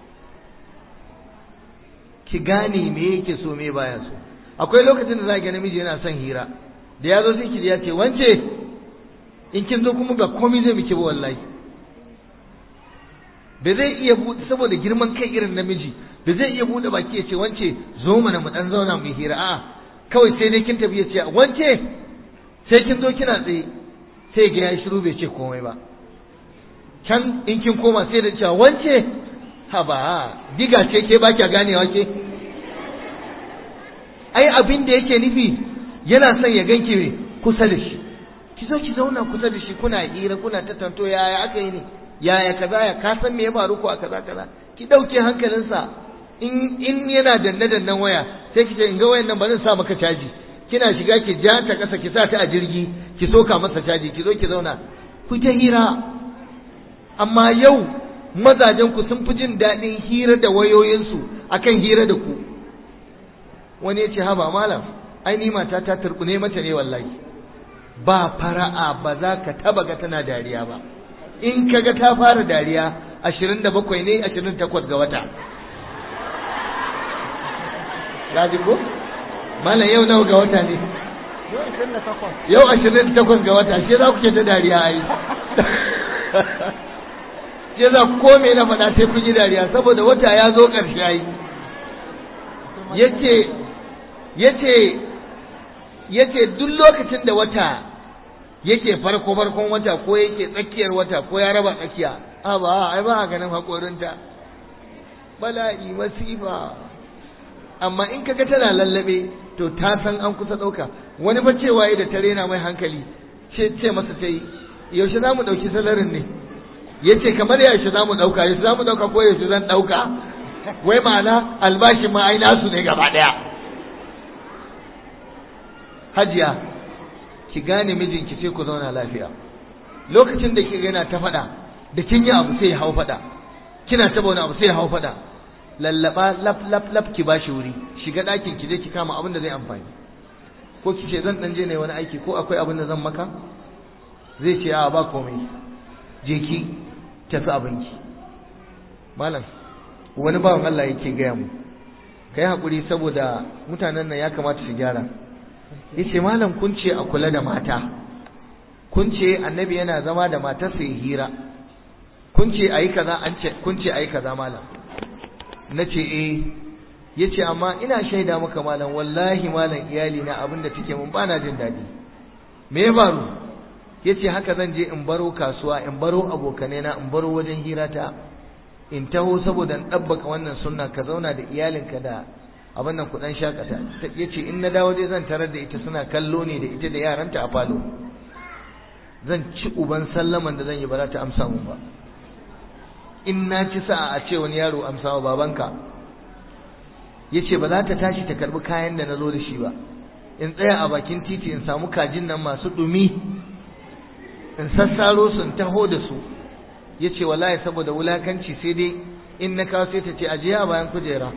ki gane me yake so me baya so akwai lokacin da za ga namiji yana son hira da ya zo sai ki ya ce wance in kin zo kuma ga komai zai miki ba wallahi ba zai iya buɗe saboda girman kai irin namiji ba zai iya buɗe baki ya ce wance zo mana mu dan zauna mu hira a'a kawai sai dai kin tafi ya ce wance sai kin zo kina tsaye sai ga ya shiru bai ce komai ba can in kin koma sai da cewa wance haba diga ce ke ba kya ganewa ke ai abin da yake nufi yana son ya ganki me kusa da shi ki zo ki zauna kusa da shi kuna hira kuna tattanto yaya aka yi ne yaya kaza ya ka san me ya faru ko a kaza kaza ki dauke hankalinsa in in yana danne dannen waya sai ki ce in ga wayan nan ba zan sa maka caji kina shiga ki ja ta kasa ki sa ta a jirgi ki soka masa caji ki zo ki zauna ku ta hira amma yau mazajen ku sun fi jin daɗin hira da wayoyinsu akan hira da ku wani ya ce haba malam ai ni mata ta turbune mata ne wallahi ba fara'a ba za ka taba ga tana dariya ba in ka ga ta fara dariya ashirin da bakwai ne ashirin takwas ga wata Gaji ko? Malam yau nawa ga wata ne? Yau ashirin da takwas ga wata, shi za ku ke ta dariya a yi. Shi za ku kome na faɗa sai kun yi dariya, saboda wata ya zo ƙarshe a yi. Yace, yace, yace duk lokacin da wata yake farko farkon wata ko yake tsakiyar wata ko ya raba tsakiya, a ba, ai ba a ganin haƙorinta. Bala'i, masifa. amma in kaga tana lallabe to ta san an kusa ɗauka wani ba cewa da ta rena mai hankali ce ce masa sai yaushe za mu ɗauki salarin ne ya ce kamar yaushe za mu ɗauka yaushe za mu ɗauka ko yaushe zan ɗauka wai ma'ana albashin ma ai nasu ne gaba ɗaya hajiya ki gane mijinki sai ku zauna lafiya lokacin da kika yana ta faɗa da kin yi abu sai ya hau faɗa kina taɓa wani abu sai ya hau faɗa lallaba laf laf laf ki bashi wuri shiga ɗakin ki je ki kama abin da zai amfani ko ki ce zan dan je ne wani aiki ko akwai abin da zan maka zai ce a ba komai je ki tafi abinki malam wani bawan Allah yake gaya mu kai hakuri saboda mutanen nan ya kamata su gyara yace malam kun ce a kula da mata kun ce annabi yana zama da matarsa ya hira kun ce ayi kaza an ce kun ce ayi kaza malam na ce eh ya ce amma ina shaida maka malam wallahi malam iyali na abinda take mun bana jin daɗi me ya faru ya ce haka zan je in baro kasuwa in baro abokanai na in baro wajen hira ta in taho saboda in ɗabbaka wannan sunna ka zauna da iyalinka da abin nan kuɗan shakata ya ce in na dawo dai zan tarar da ita suna kallo ne da ita da yaranta a falo zan ci uban sallaman da zan yi ba za ta amsa mun ba in na ci sa'a a ce wani yaro amsa wa babanka ya ce ba za ta tashi ta karbi kayan da na zo da shi ba in tsaya a bakin titi in samu kajin nan masu ɗumi in sassaro su in taho da su ya ce wallahi saboda wulakanci sai dai in na kawo sai ta ce ajiye a bayan kujera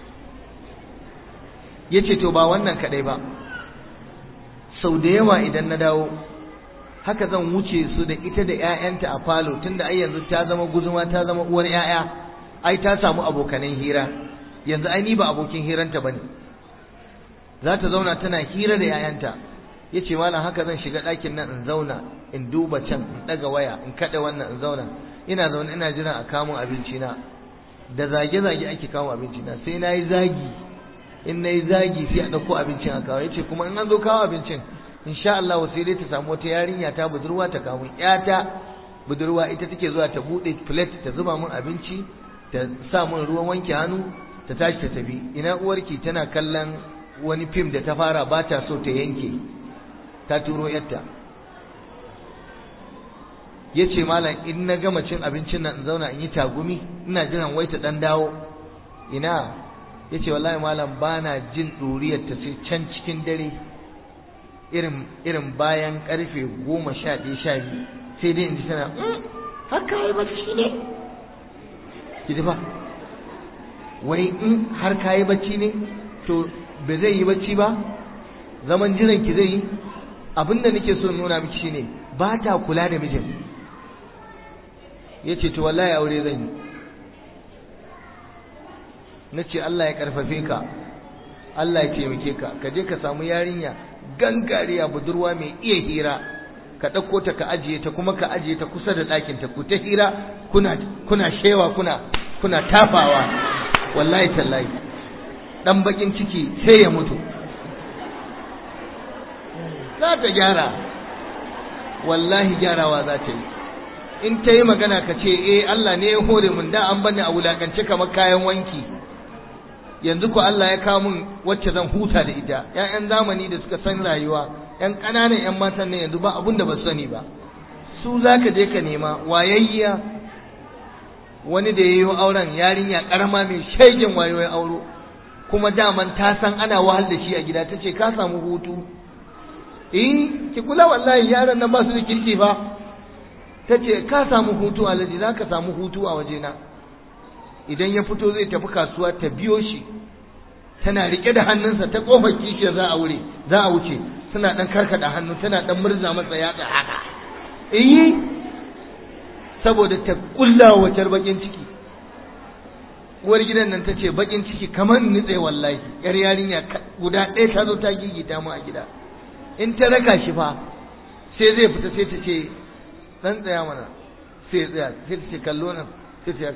ya ce to ba wannan kaɗai ba sau da yawa idan na dawo haka zan wuce su da ita da 'ya'yanta a falo tunda ai yanzu ta zama guzuma ta zama uwar 'ya'ya ai ta samu abokanan hira yanzu ai ni ba abokin hiranta bane za ta zauna tana hira da 'ya'yanta yace malam haka zan shiga ɗakin nan in zauna in duba can in ɗaga waya in kaɗa wannan in zauna ina zaune ina jiran a kamun abinci na da zage-zage ake kawo abinci na sai na yi zagi in na yi zagi sai a ɗauko abincin a kawo yace kuma in an zo kawo abincin insha Allah sai dai ta samu wata yarinya ta budurwa ta kawo ƴata budurwa ita take zuwa ta bude plate ta zuba min abinci ta sa min ruwan wanke hannu ta tashi ta tafi ina uwarki tana kallon wani fim da ta fara ba ta so ta yanke ta turo yarta yace malam in na gama cin abincin nan in zauna in yi tagumi ina jiran wai ta dan dawo ina yace wallahi malam bana jin duriyar ta sai can cikin dare irin irin bayan karfe goma sha ɗaya sha biyu sai dai in ji tana haka yi bacci ne ki ji fa wai in har ka yi bacci ne to ba zai yi bacci ba zaman jiran ki zai yi abinda nake so nuna miki shine ba ta kula da mijin ya ce to wallahi aure zan yi na ce Allah ya karfafe ka Allah ya taimake ka ka je ka samu yarinya gangariya budurwa mai iya hira ka ɗauko ta ka ajiye ta kuma ka ajiye ta kusa da ɗakin ta ku ta hira kuna kuna shewa kuna kuna tafawa wallahi tallahi dan bakin ciki sai ya mutu za ta gyara wallahi gyarawa za ta yi in ta yi magana ka ce eh Allah ne ya hore mun da an bani a wulakance kamar kayan wanki yanzu ko Allah ya kawo mun wacce zan huta da ita ƴaƴan zamani da suka san rayuwa ƴan ƙananan ƴan matan ne yanzu ba abun da ba su sani ba su zaka je ka nema wayayya wani da yayi auren yarinya karama mai shegen wayoyin auro kuma daman ta san ana wahal da shi a gida tace ka samu hutu eh ki kula wallahi yaran nan ba su da kirki ba tace ka samu hutu alaji zaka samu hutu a wajena idan ya fito zai tafi kasuwa ta biyo shi tana rike da hannunsa ta kofar kishiya za a wure za a wuce tana dan karkada hannu tana dan murza masa yatsa haka eh saboda ta kulla wacar bakin ciki uwar gidan nan ta ce bakin ciki kamar nitse wallahi yar yarinya guda ɗaya ta zo ta gigita mu a gida in ta raka shi fa sai zai fita sai ta ce dan tsaya mana sai ya tsaya sai ta ce kallo nan sai ta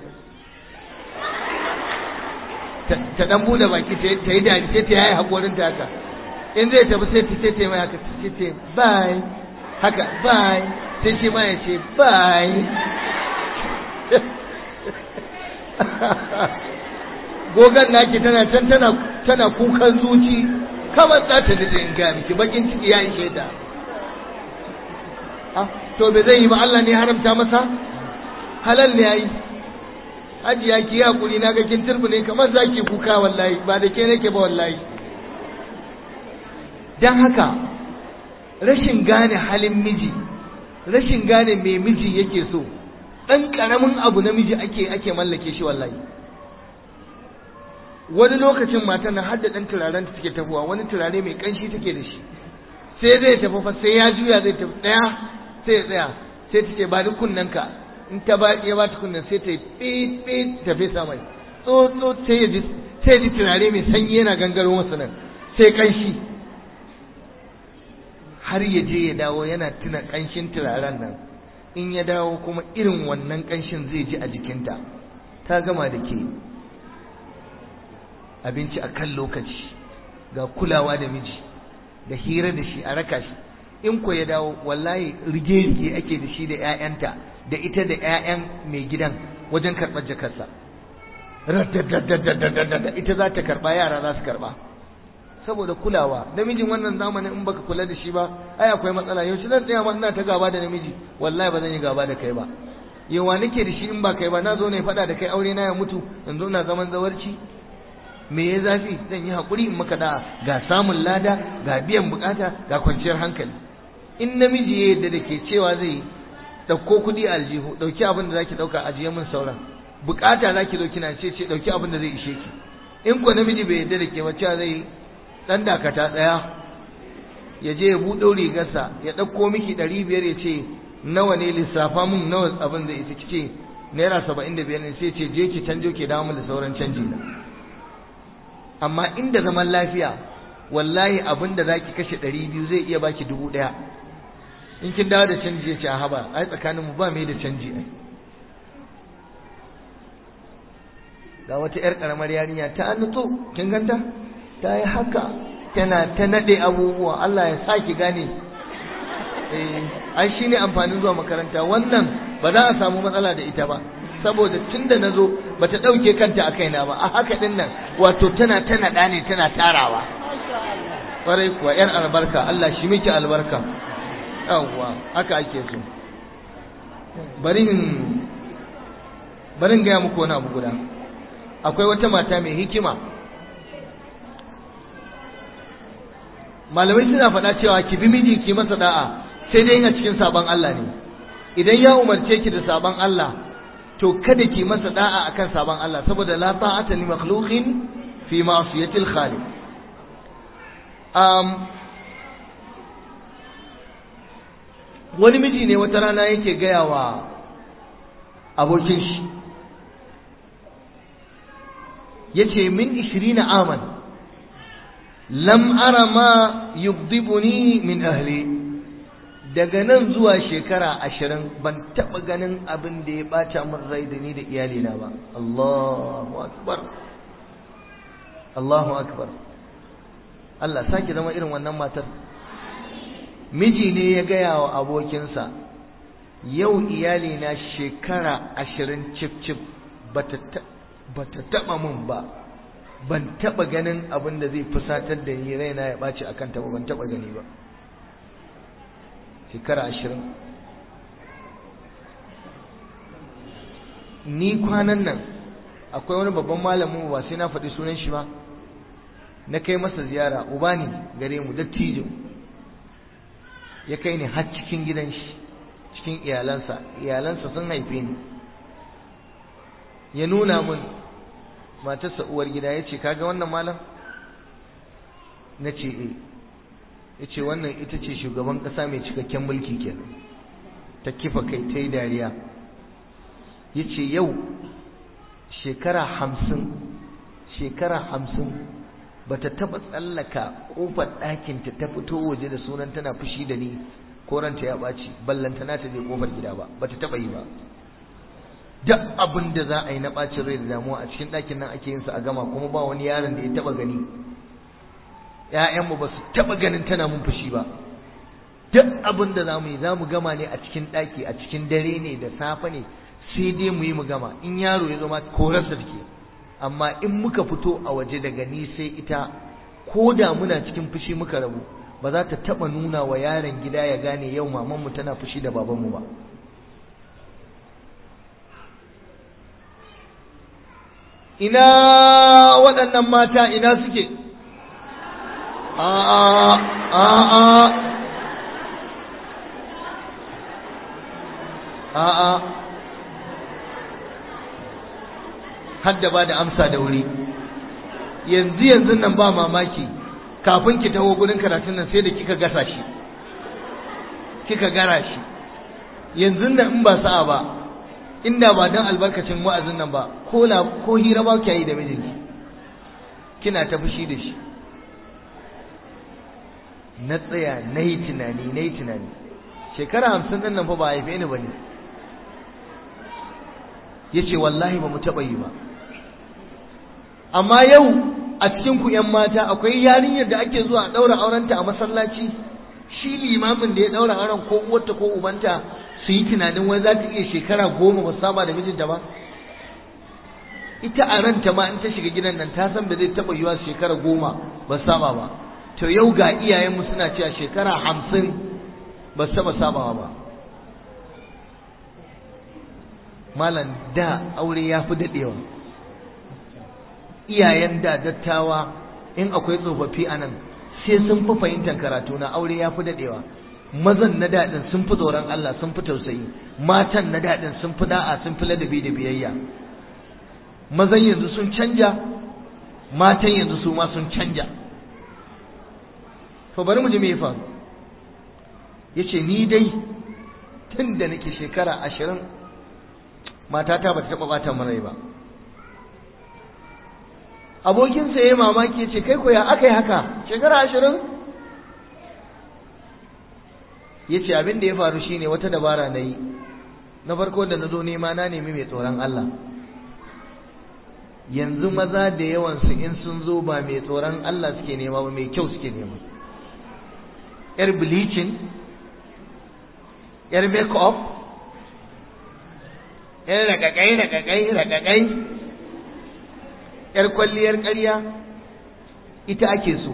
ta dan bude baki ta yi dadi sai ta yayi hakorin ta haka in zai tafi sai ta ce ta mai haka sai ce bye haka bye sai shi ma ya ce bye gogan naki tana can tana tana kukan zuci kamar za ta da in ga miki bakin ciki ya ishe ta ah to bai zai yi ba Allah ne haramta masa halal ne yayi hajiya ki hakuri na ga kin turbune kamar zaki kuka wallahi ba da ke nake ba wallahi dan haka rashin gane halin miji rashin gane me miji yake so dan karamin abu na miji ake ake mallake shi wallahi wani lokacin matan nan har da dan turaren ta take tafuwa wani turare mai kanshi take da shi sai zai tafi fa sai ya juya zai tafi daya sai ya tsaya sai ta ce ba ni kunnen ka in ta ba ya ba ta kunnen sai ta yi fit fit ta fesa mai tsotso sai ya ji sai ya ji turare mai sanyi yana gangaro masa nan sai kanshi har ya je ya dawo yana tuna kanshin turaren nan in ya dawo kuma irin wannan kanshin zai ji a jikinta ta gama da ke abinci a kan lokaci ga kulawa da miji da hira da shi a raka shi in ko ya dawo wallahi rige-rige ake da shi da 'ya'yanta da ita da 'ya'yan mai gidan wajen karɓar jakarsa ita za ta karɓa yara za su karɓa saboda kulawa namijin wannan zamanin in baka kula da shi ba ai akwai matsala yaushe zan tsaya ma ina ta gaba da namiji wallahi ba zan yi gaba da kai ba yawa nake da shi in ba kai ba na zo ne faɗa da kai aure na ya mutu yanzu ina zaman zawarci me ya zafi zan yi haƙuri in maka da ga samun lada ga biyan bukata ga kwanciyar hankali in namiji ya yadda da ke cewa zai ɗauko kuɗi a aljihu ɗauki abin da zaki ɗauka ajiye min sauran bukata zaki zo kina ce ce ɗauki abin da zai ishe ki in ko namiji bai yadda da ke ba cewa zai ɗan dakata ɗaya ya je ya buɗe rigarsa ya ɗauko miki ɗari biyar ya ce nawa ne lissafa min nawa abin da ita kice naira saba'in da biyar ne sai ce je ki canjo ke dawo da sauran canji na amma inda zaman lafiya wallahi abin da zaki kashe ɗari biyu zai iya baki dubu ɗaya in kin dawo da canji ya ce a haba ai tsakanin mu ba mai da canji ai ga wata yar karamar yarinya ta nutso kin ganta ta yi haka tana ta nade abubuwa Allah ya saki gane eh ai shine amfanin zuwa makaranta wannan ba za a samu matsala da ita ba saboda tunda nazo bata dauke kanta a kaina ba a haka din nan wato tana ta nada ne tana tarawa kwarai kuwa yar albarka Allah shi miki albarka yawwa haka ake so bari in bari in gaya muku wani abu guda akwai wata mata mai hikima malamai suna faɗa cewa ki bi miji ki masa da'a sai dai a cikin sabon Allah ne idan ya umarce ki da sabon Allah to kada ki masa da'a akan sabon Allah saboda la ta'ata li makhluqin fi ma'siyatil khaliq um, wani miji ne wata rana yake gaya wa abokin shi yace min 20 aman lam ara ma yugdibuni min ahli daga nan zuwa shekara ashirin ban taɓa ganin abin da ya ɓata min rai da ni da iyalina ba Allahu akbar Allahu akbar Allah sake zama irin wannan matar miji ne ya gaya wa abokinsa yau iyalina shekara ashirin cif cif bata taɓa min ba ban taɓa ganin abin da zai fusatar da ni raina ya ɓaci a kanta ba ban taɓa gani ba shekara ashirin ni kwanan nan akwai wani babban malamin ba sai na faɗi sunan shi ba na kai masa ziyara uba ne gare mu dattijo ya kai ni har cikin gidan shi cikin iyalansa iyalansa sun haife ni ya nuna mun matarsa uwar gida ya ce kaga wannan malam na ce e ya ce wannan ita ce shugaban ƙasa mai cikakken mulki kenan ta kifa kai ta yi dariya ya ce yau shekara hamsin shekara hamsin ba ta taɓa tsallaka ƙofar ɗakinta ta fito waje da sunan tana fushi da ni ko ranta ya ɓaci ballantana ta je ƙofar gida ba ba ta taɓa yi ba duk abin da za a yi na ɓacin rai da damuwa a cikin ɗakin nan ake yin sa a gama kuma ba wani yaron da ya taɓa gani ‘ya'yanmu ba su taɓa ganin tana mun fushi ba duk abin da za mu yi za mu gama ne a cikin ɗaki a cikin dare ne da safe ne sai dai mu yi mu gama in yaro ya zama korarsa take amma in muka fito a waje daga ni sai ita ko da muna cikin fushi muka rabu ba za ta taɓa nuna wa yaron gida ya gane yau mamanmu tana fushi da babanmu ba ina waɗannan mata ina suke a'a a'a a'a hadda ba da amsa da wuri yanzu yanzu nan ba mamaki kafin ki taho gurin karatun nan sai da kika gasa shi kika gara shi yanzu nan in ba sa'a ba inda ba dan albarkacin wa'azin nan ba ko la ko hira ba ki yi da mijinki kina ta fushi da shi na tsaya na yi tunani na yi tunani shekara hamsin ɗin nan fa ba haife ni ba ne ya ce wallahi ba mu taɓa yi ba amma yau a cikin ku ‘yan mata akwai yarinyar da ake zuwa a ɗaura aurenta a masallaci shi limamin da ya ɗaura auren ko uwarta ko ubanta su yi tunanin wai za ta iya shekara goma ba saba da mijinta ba ita a ranta ma in ta shiga gidan nan ta san da zai taɓa yiwa shekara goma ba saba ba to yau ga iyayenmu suna cewa shekara hamsin ba su taɓa sabawa ba malam da aure ya fi daɗewa iyayen da dattawa in akwai tsofaffi a nan sai sun fi fahimtar karatu na aure ya fi daɗewa mazan na daɗin sun fi tsoron Allah sun fi tausayi matan na daɗin sun fi da'a sun fi ladabi da biyayya mazan yanzu sun canja matan yanzu su ma sun canja to bari mu ji me ya faru yace ni dai tun da nake shekara ashirin matata ba ta taɓa ɓata min rai ba abokinsa ya yi mamaki ya ce kai ko ya aka yi haka shekara ashirin ya ce abin da ya faru shine wata dabara na yi na farko da na zo nema na nemi mai tsoron Allah yanzu maza da yawansu in sun zo ba mai tsoron Allah suke nema ba mai kyau suke nema yar bleaching yar make up yar rakakai rakakai rakakai yar kwalliyar ƙarya ita ake so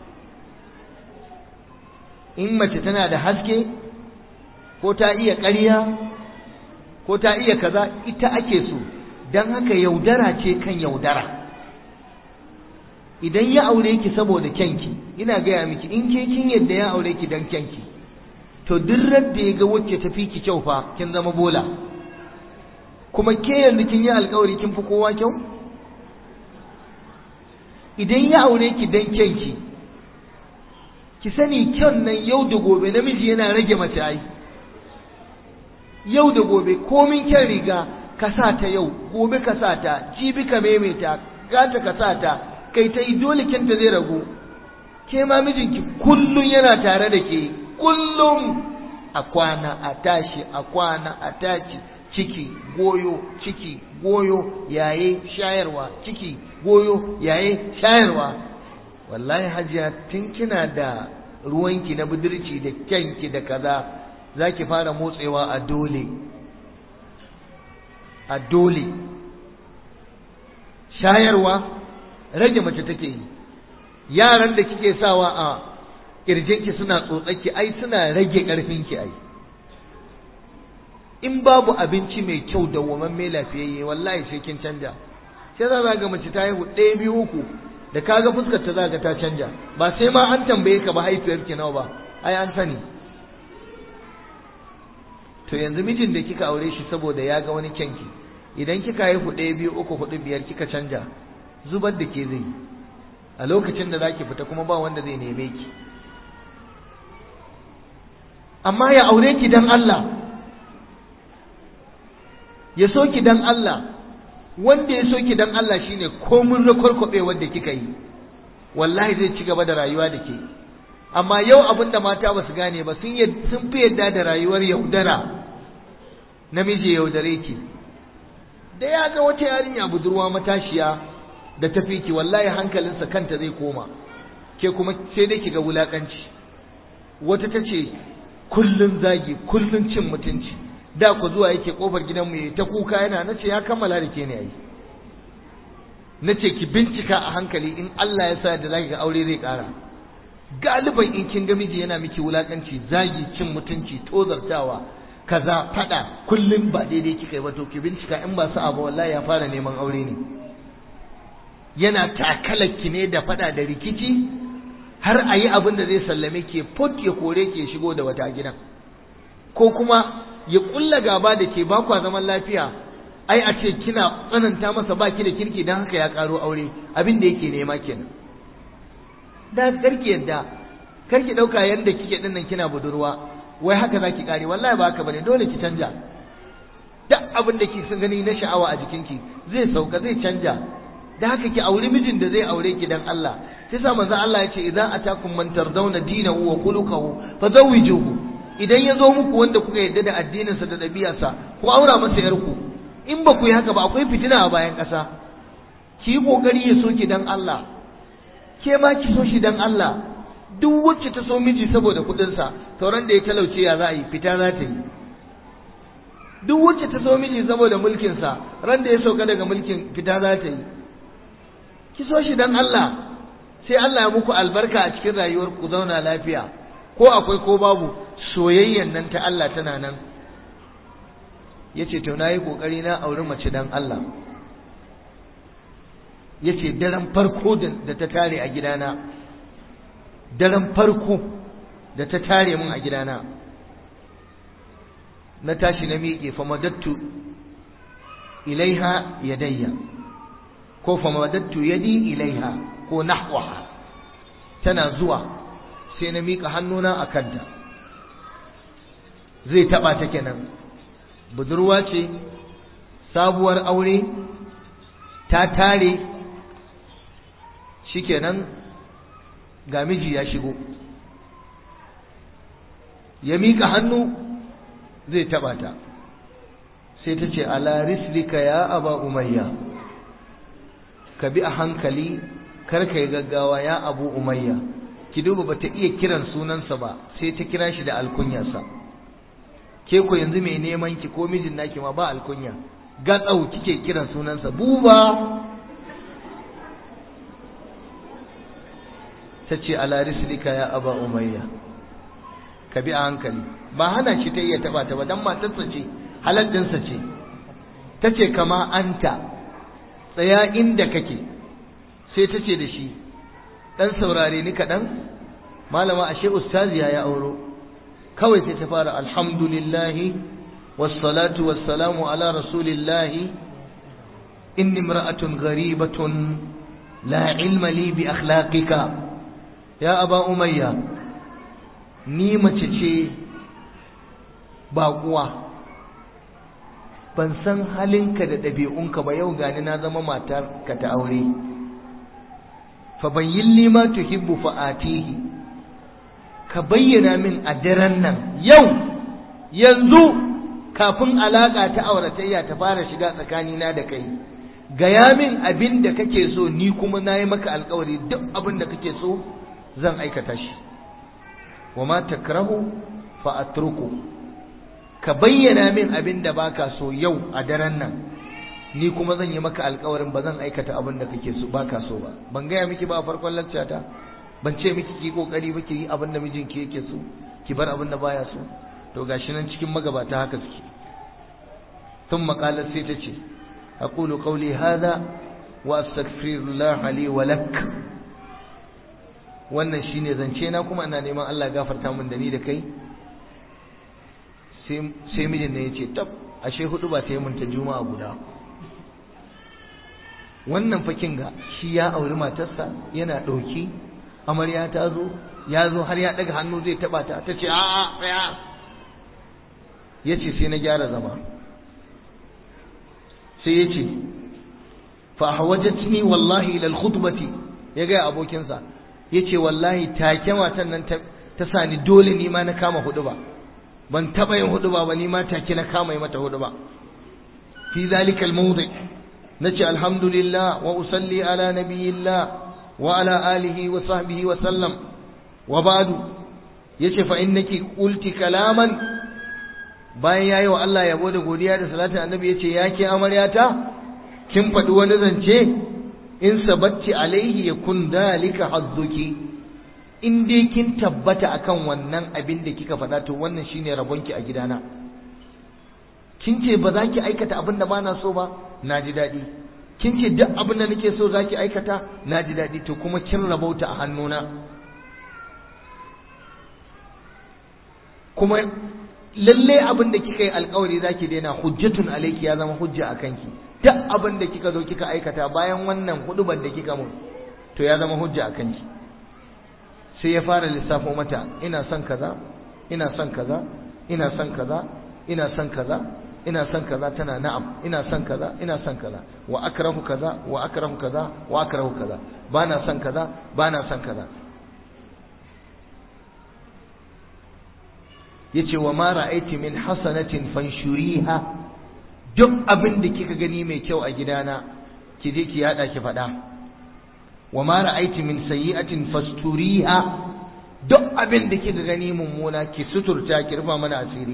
in mace tana da haske ko ta iya ƙarya ko ta iya kaza ita ake so don haka yaudara ce kan yaudara idan ya aure ki saboda kyanki ina gaya miki in ke kin yadda ya aure ki don kyanki to duk da ya ga wacce ta fi ki kyau fa kin zama bola kuma ke yanzu kin yi alkawari kin fi kowa kyau idan ya aure ki don kyanki ki sani kyan nan yau da gobe namiji yana rage mace ai yau da gobe komin kyan riga ka sa ta yau gobe ka sa ta jibi ka maimaita gata ka sa ta kai ta yi dole kyanta zai ragu ke ma mijinki kullum yana tare da ke kullum a kwana a tashi a kwana a tashi ciki goyo ciki goyo yaye shayarwa ciki goyo yaye shayarwa wallahi hajiya tun kina da ruwanki na budurci da kyanki da kaza za ki fara motsewa a dole a dole shayarwa rage mace take yi yaran da kike sawa a kirjinki suna tsotsaki ai suna rage ƙarfinki ai in babu abinci mai kyau da woman mai lafiyayye wallahi sai kin canja sai za ga mace ta haihu ɗaya biyu uku da kaga fuskar ta zaga ta canja ba sai ma an tambaye ka ba haifiyar ki nawa ba ai an sani to yanzu mijin da kika aure shi saboda ya ga wani kyanki idan kika haihu ɗaya biyu uku hudu biyar kika canja zubar da ke zai a lokacin da zaki fita kuma ba wanda zai neme ki amma ya aure ki dan Allah ya so ki dan Allah wanda ya so ki dan Allah shine komun rakwarkwabe wanda kika yi wallahi zai ci gaba da rayuwa da ke amma yau abin da mata ba su gane ba sun sun fi yadda da rayuwar yaudara namiji yaudare ki da ya ga wata yarinya budurwa matashiya da tafi ki wallahi hankalinsa kanta zai koma ke kuma sai dai ki ga wulakanci wata ta ce kullun zagi kullun cin mutunci da ku zuwa yake kofar gidanmu yayi ta kuka yana nace ya kammala da ke ne yayi nace ki bincika a hankali in Allah ya sa da zaki ga aure zai kara galiban in kin ga miji yana miki wulakanci zagi cin mutunci tozartawa kaza fada kullum ba daidai kika yi ba to ki bincika in ba sa'a ba wallahi ya fara neman aure ne yana takalaki ne da fada da rikici har a yi abin da zai sallame ke fut ya kore ke shigo da wata gidan ko kuma ya kulla gaba da ke ba kwa zaman lafiya ai a ce kina tsananta masa baki da kirki don haka ya karo aure abin da yake nema kenan da karki yadda karki dauka yanda kike din nan kina budurwa wai haka zaki kare wallahi ba haka bane dole ki canja duk abin da kike gani na sha'awa a jikinki zai sauka zai canja da haka ki auri mijin da zai aure ki dan Allah sai sa manzo Allah ya ce idan atakum man tardawna dinahu wa khuluquhu fazawwijuhu idan ya zo muku wanda kuka yarda da addininsa da ɗabi'arsa ku aura masa yarku in ba ku yi haka ba akwai fitina a bayan ƙasa ki yi ƙoƙari ya so ki dan Allah ke ma ki so shi dan Allah duk wacce ta so miji saboda kuɗinsa sauran da ya talauce ya za a yi fita za ta yi duk wacce ta so miji saboda mulkinsa ran da ya sauka daga mulkin fita za ta yi ki so shi dan Allah sai Allah ya muku albarka a cikin rayuwar ku zauna lafiya ko akwai ko babu soyayyan nan ta Allah tana nan yace to nayi kokari na auri mace dan Allah ya ce daren farko da ta tare a gidana daren farko da ta tare mun a gidana na tashi na miƙe famadattu ilaiha yadayya ko famadattu yadi ilaiha ko nahwaha tana zuwa sai na miƙa hannuna a kanta zai taɓa ta kenan budurwa ce sabuwar aure ta tare shikenan ga miji ya shigo ya miƙa hannu zai taɓa ta sai ta ce ala rislika ya aba umayya ka bi a hankali kar ka yi gaggawa ya abu umayya ki duba bata iya kiran sunansa ba sai ta kira shi da alkunyarsa ke ko yanzu mai neman ki ko mijin naki ma ba alkunya gatsau kike kiran sunansa buba ta ce ala rislika ya aba umayya ka bi a hankali ba hana shi ta iya taba ta ba dan matarsa ce haladdinsa ce ta ce kama anta tsaya inda kake sai ta ce da shi dan saurare ni kaɗan malama ashe ustaziya ya auro kawai sai ta fara alhamdulillahi wassalatu wassalamu ala rasulillahi inni imra'atun gharibatun la ilma li bi akhlaqika ya aba umayya ni mace ce baƙuwa ban san halinka da ɗabi'unka ba yau gani na zama matar ka ta aure fa bayyin li ma tuhibbu fa atihi ka bayyana min a daren nan yau yanzu kafin alaka ta auratayya ta fara shiga tsakanina da kai gaya min abin da kake so ni kuma na yi maka alkawari duk abin da kake so zan aikata shi wa ma takrahu fa atruku ka bayyana min abin da baka so yau a daren nan ni kuma zan yi maka alkawarin ba zan aikata abin da kake so baka so ba ban gaya miki ba a farkon lakcata ban ce miki ki kokari ba ki yi abin da mijinki yake so ki bar abin da baya so to gashi nan cikin magabata haka suke tun makalar sai ta ce aqulu qawli hadha wa astaghfirullah li wa lak wannan shine zance na kuma ina neman Allah ya gafarta min da ni da kai sai mijin ne ya ce tab ashe hudu ba ta yi mun ta juma'a guda wannan fakin ga shi ya auri matarsa yana ɗauki amarya ta zo ya zo har ya ɗaga hannu zai taɓa ta ta ce a'a tsaya ya ce sai na gyara zama sai ya ce fa hawajatni wallahi ila al-khutbati ya ga abokinsa ya ce wallahi take matan nan ta sani dole ni ma na kama hudu ba ban taɓa yin hudu ba ni ma take na kama yi mata hudu ba fi zalika al-mawdi nace alhamdulillah wa usalli ala nabiyillah wa ala alihi wa sahbihi wa sallam wa ba'du yace fa innaki qulti kalaman bayan yayi wa Allah yabo da godiya da salatin annabi yace yake amaryata kin faɗi wani zance in sabatti alaihi yakun dalika hazzuki in dai kin tabbata akan wannan abin da kika faɗa to wannan shine rabonki a gidana kin ce ba za ki aikata abin da ba na so ba na ji daɗi kin ce duk abin da nake so za ki aikata na ji daɗi to kuma kin rabauta a hannuna kuma lalle abin da kika yi alkawari za ki daina hujjatun alaiki ya zama hujja a kanki duk abin da kika zo kika aikata bayan wannan huduban da kika mun to ya zama hujja a kanki sai ya fara lissafo mata ina son kaza ina son kaza ina son kaza ina son kaza ina son kaza tana na'am ina son kaza ina son kaza wa akrahu kaza wa akrahu kaza wa akrahu kaza bana son kaza bana son kaza yace wa ma ra'aiti min hasanatin fanshuriha duk abin da kika gani mai kyau a gidana ki je ki yada ki faɗa wa ma ra'aiti min sayyi'atin fasturiha duk abin da kika gani mummuna ki suturta ki rufa mana asiri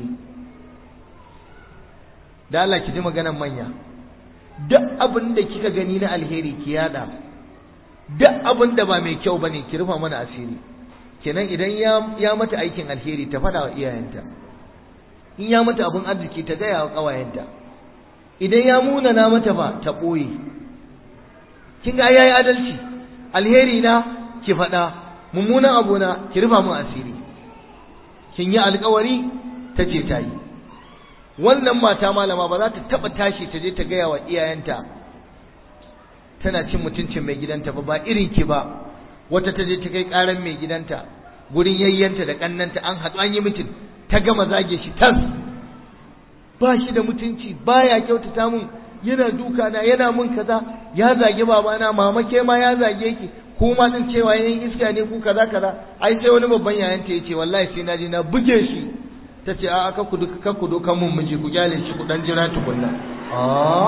da Allah ki ji maganar manya duk abin da kika gani na alheri ki yada duk abin da ba mai kyau bane ki rufa mana asiri kenan idan ya ya mata aikin alheri ta fada wa iyayenta in ya mata abin arziki ta gaya wa kawayenta idan ya munana mata ba ta boye kin ga yayi adalci alheri na ki faɗa mummunan abu na ki rufa mun asiri kin yi alkawari ta ce ta yi wannan mata malama ba za ta taɓa tashi ta je ta gaya wa iyayenta tana cin mutuncin mai gidanta ba ba irin ki ba wata ta je ta kai ƙaran mai gidanta gurin yayyanta da ƙannanta an haɗu an yi mutum ta gama zage shi tas ba shi da mutunci baya kyautata mun yana duka na yana mun kaza ya zage babana mama ke ma ya zage ki ko ma din cewa yayin iska ne ku kaza kaza ai sai wani babban yayan ta yace wallahi sai naji na buge shi tace a aka ku duka ku doka mun miji ku gyale shi ku dan jira tukunna a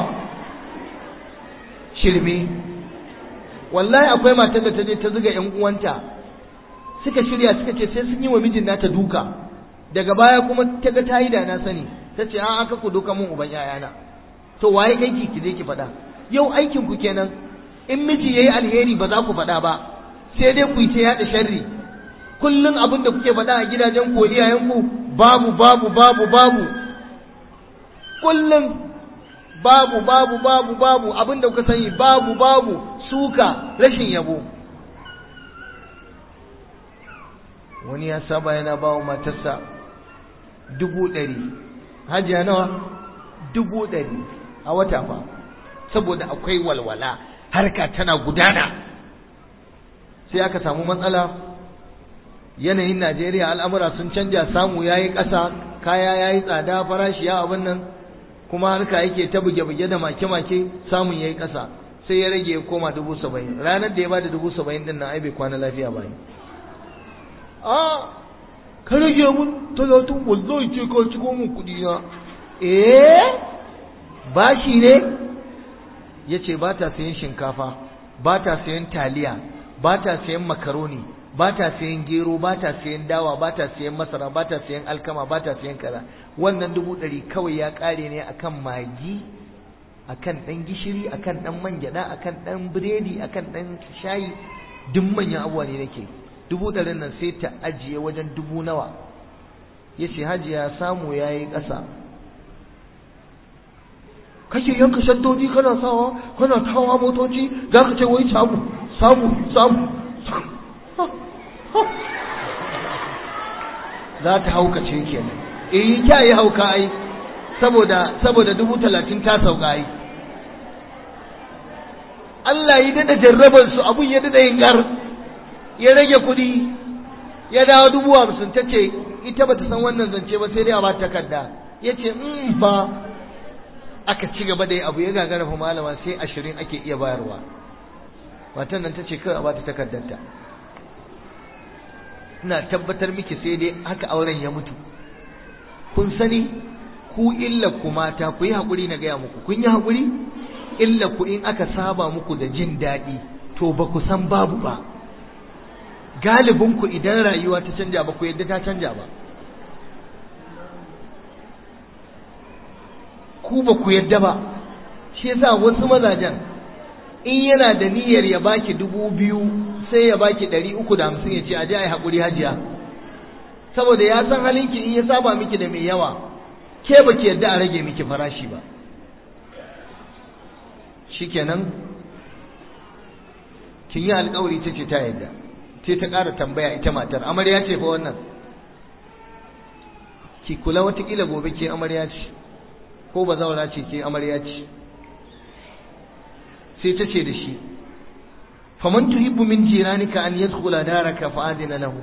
shirme wallahi akwai matar da ta je ta zuga yan uwanta suka shirya suka ce sai sun yi wa mijin nata duka daga baya kuma ta ga ta yi da na sani ta ce a aka ku doka mun uban yayana to waye aiki ki je ki faɗa yau aikin ku kenan in miji yayi alheri ba za ku faɗa ba sai dai ku yi ta yaɗa sharri kullum abin da kuke faɗa a gidajen ku iyayen ku babu babu babu babu kullum babu babu babu babu abin da kuka sani babu babu suka rashin yabo wani ya saba yana ba wa matarsa dubu ɗari hajiya nawa dubu ɗari a wata fa saboda akwai walwala harka tana gudana sai aka samu matsala yanayin najeriya al'amura sun canja samu ya yi ƙasa kaya ya yi tsada farashi ya abin nan kuma harka yake ta buge-buge da make-make samun ya yi ƙasa sai ya rage ya koma dubu saba'in ranar da ya ba da dubu saba'in din nan ai bai kwana lafiya ba a ka rage mun talatin wallahi ce ka ciko mun kuɗi na eh bashi ne ya ce ba ta sayan shinkafa ba ta sayan taliya ba ta sayan makaroni ba ta sayan gero ba ta sayan dawa ba ta sayan masara ba ta sayan alkama ba ta sayan kaza wannan dubu ɗari kawai ya ƙare ne akan magi akan ɗan gishiri akan ɗan man gyaɗa akan ɗan biredi akan ɗan shayi duk manyan abubuwa ne nake dubu ɗarin nan sai ta ajiye wajen dubu nawa ya ce hajiya samu ya yi ƙasa kake yanka shaddoji kana sawa kana tawa motoci za ka ce wai samu samu samu za ta haukace kenan eh kya yi hauka ai saboda saboda dubu talatin ta sauka ai Allah yi dada jarrabar su abun ya dada yin gar ya rage kuɗi ya dawo dubu hamsin ta ce ita bata san wannan zance ba sai dai a ba takarda ya ce in ba aka ci gaba da yi abu ya gagara fa malama sai ashirin ake iya bayarwa matan nan ta ce kawai a bata takardarta ina tabbatar miki sai dai haka auren ya mutu kun sani ku illa ku mata ku yi haƙuri na gaya muku kun yi haƙuri illa ku in aka saba muku da jin daɗi to ba ku san babu ba galibin ku idan rayuwa ta canja ba ku yadda ta canja ba ku ba ku yadda ba shi yasa wasu mazajen in yana da niyyar ya baki dubu biyu sai ya baki ɗari uku da hamsin ya ce a je a yi haƙuri hajiya saboda ya san halinki in ya saba miki da mai yawa ke ba ki yadda a rage miki farashi ba shikenan kin yi alƙawari ta ce ta yadda sai ta ƙara tambaya ita matar amarya ce fa wannan ki kula watakila gobe ke amarya ce ko ba zaura ce ke amarya ce sai ta ce da shi faman tuhibbu min jiranika an yadkhula daraka fa adina lahu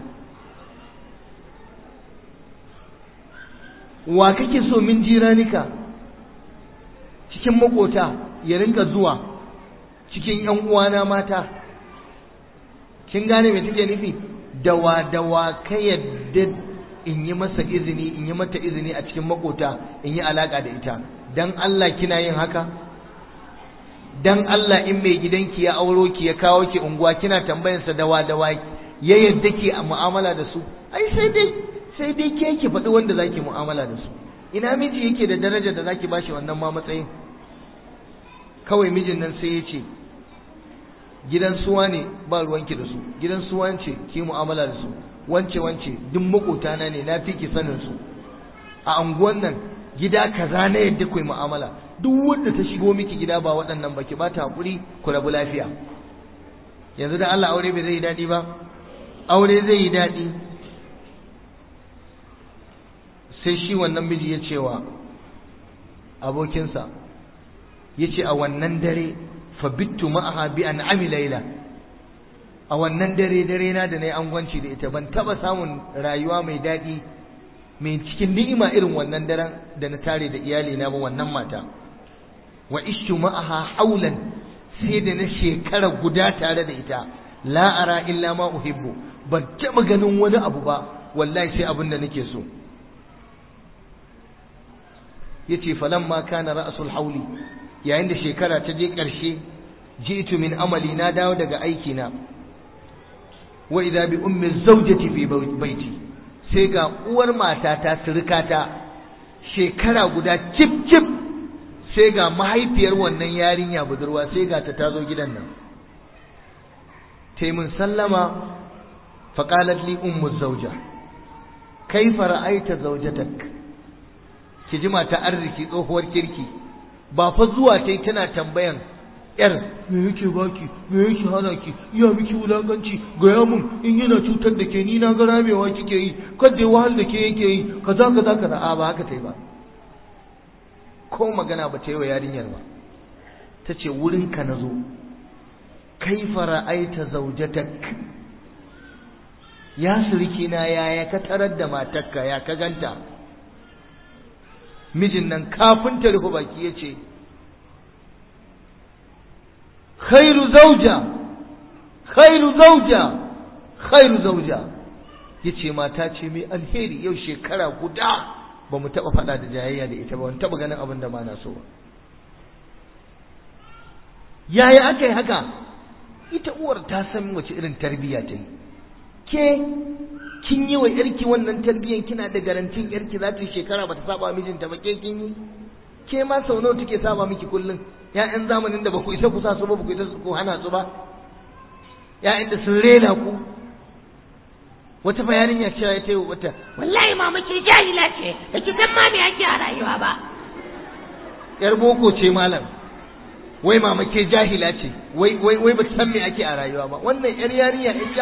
wa kake so min jiranika cikin makota ya rinka zuwa cikin yan uwana mata kin gane me take nufi dawa dawa ka yadda in yi masa izini in yi mata izini a cikin makota in yi alaka da ita dan Allah kina yin haka dan Allah in mai gidanki ya auro ki ya kawo ki unguwa kina tambayansa dawa dawa ya yadda ki a mu'amala da su ai sai dai sai dai ke ki faɗi wanda zaki mu'amala da su ina miji yake da daraja da zaki bashi wannan ma matsayin kawai mijin nan sai ya ce gidan suwa ne ba ruwanki da su gidan suwa ce ki mu'amala da su wance wance duk makotana ne na fi ki sanin su a anguwan nan gida kaza na yadda ku yi mu'amala duk wanda ta shigo miki gida ba waɗannan ba ki ba ta haƙuri ku rabu lafiya yanzu da Allah aure bai zai yi daɗi ba aure zai yi daɗi sai shi wannan miji ya cewa abokinsa ya ce a wannan dare fabittu ma'aha bi an laila a wannan dare dare na da na yi angwanci da ita ban taɓa samun rayuwa mai daɗi mai cikin ni'ima irin wannan daren da na tare da iyalina ba wannan mata wa ishtu ma'aha haulan sai da na shekara guda tare da ita la ara illa ma uhibbu ban taɓa ganin wani abu ba wallahi sai abin da nake so yace falamma kana ra'sul hauli yayin da shekara ta je ƙarshe ji'tu min amali na dawo daga aiki na wa idza bi ummi zawjati fi baiti sai ga uwar matata surukata shekara guda cip cip sai ga mahaifiyar wannan yarinya budurwa sai ga ta tazo gidan nan taimun sallama faqalat li ummu zawja kaifa ra'aita zawjatak ki ji mata arziki tsohuwar kirki ba fa zuwa tai tana tambayan yar me yake baki me yake hana ki iya miki wulakanci gaya mun in yana cutar da ke ni na ga ramewa kike yi kada wahal da ke yake yi kaza kaza kaza a ba haka tai ba ko magana ba ta yi wa yarinyar ba ta ce wurinka na zo kaifa ra'aita zaujatak ya suriki na yaya ka tarar da matarka ya ka ganta mijin nan kafin ta rufe baki ya ce khairu zauja khairu zauja khairu zauja ya ce mata ce mai alheri yau shekara guda ba mu taɓa faɗa da jayayya da ita ba wani taɓa ganin abin da ma na so ba yaya aka yi haka ita uwar ta san wace irin tarbiyya ta yi ke kin yi wa yarki wannan tarbiyyan kina da garantin yarki za ta yi shekara ba ta saba mijinta ba ke kin yi ke ma sau nawa take saba miki kullum ya'yan zamanin da ba ku isa ku sa su ba ba ku isa ku hana su ba ya'yan da sun rena ku wata bayanin ya cewa ya ce wata wallahi mama ke jahila ce da ki san ma me ake a rayuwa ba yar boko ce malam wai mama ke jahila ce wai wai wai ba san me ake a rayuwa ba wannan yar yarinya in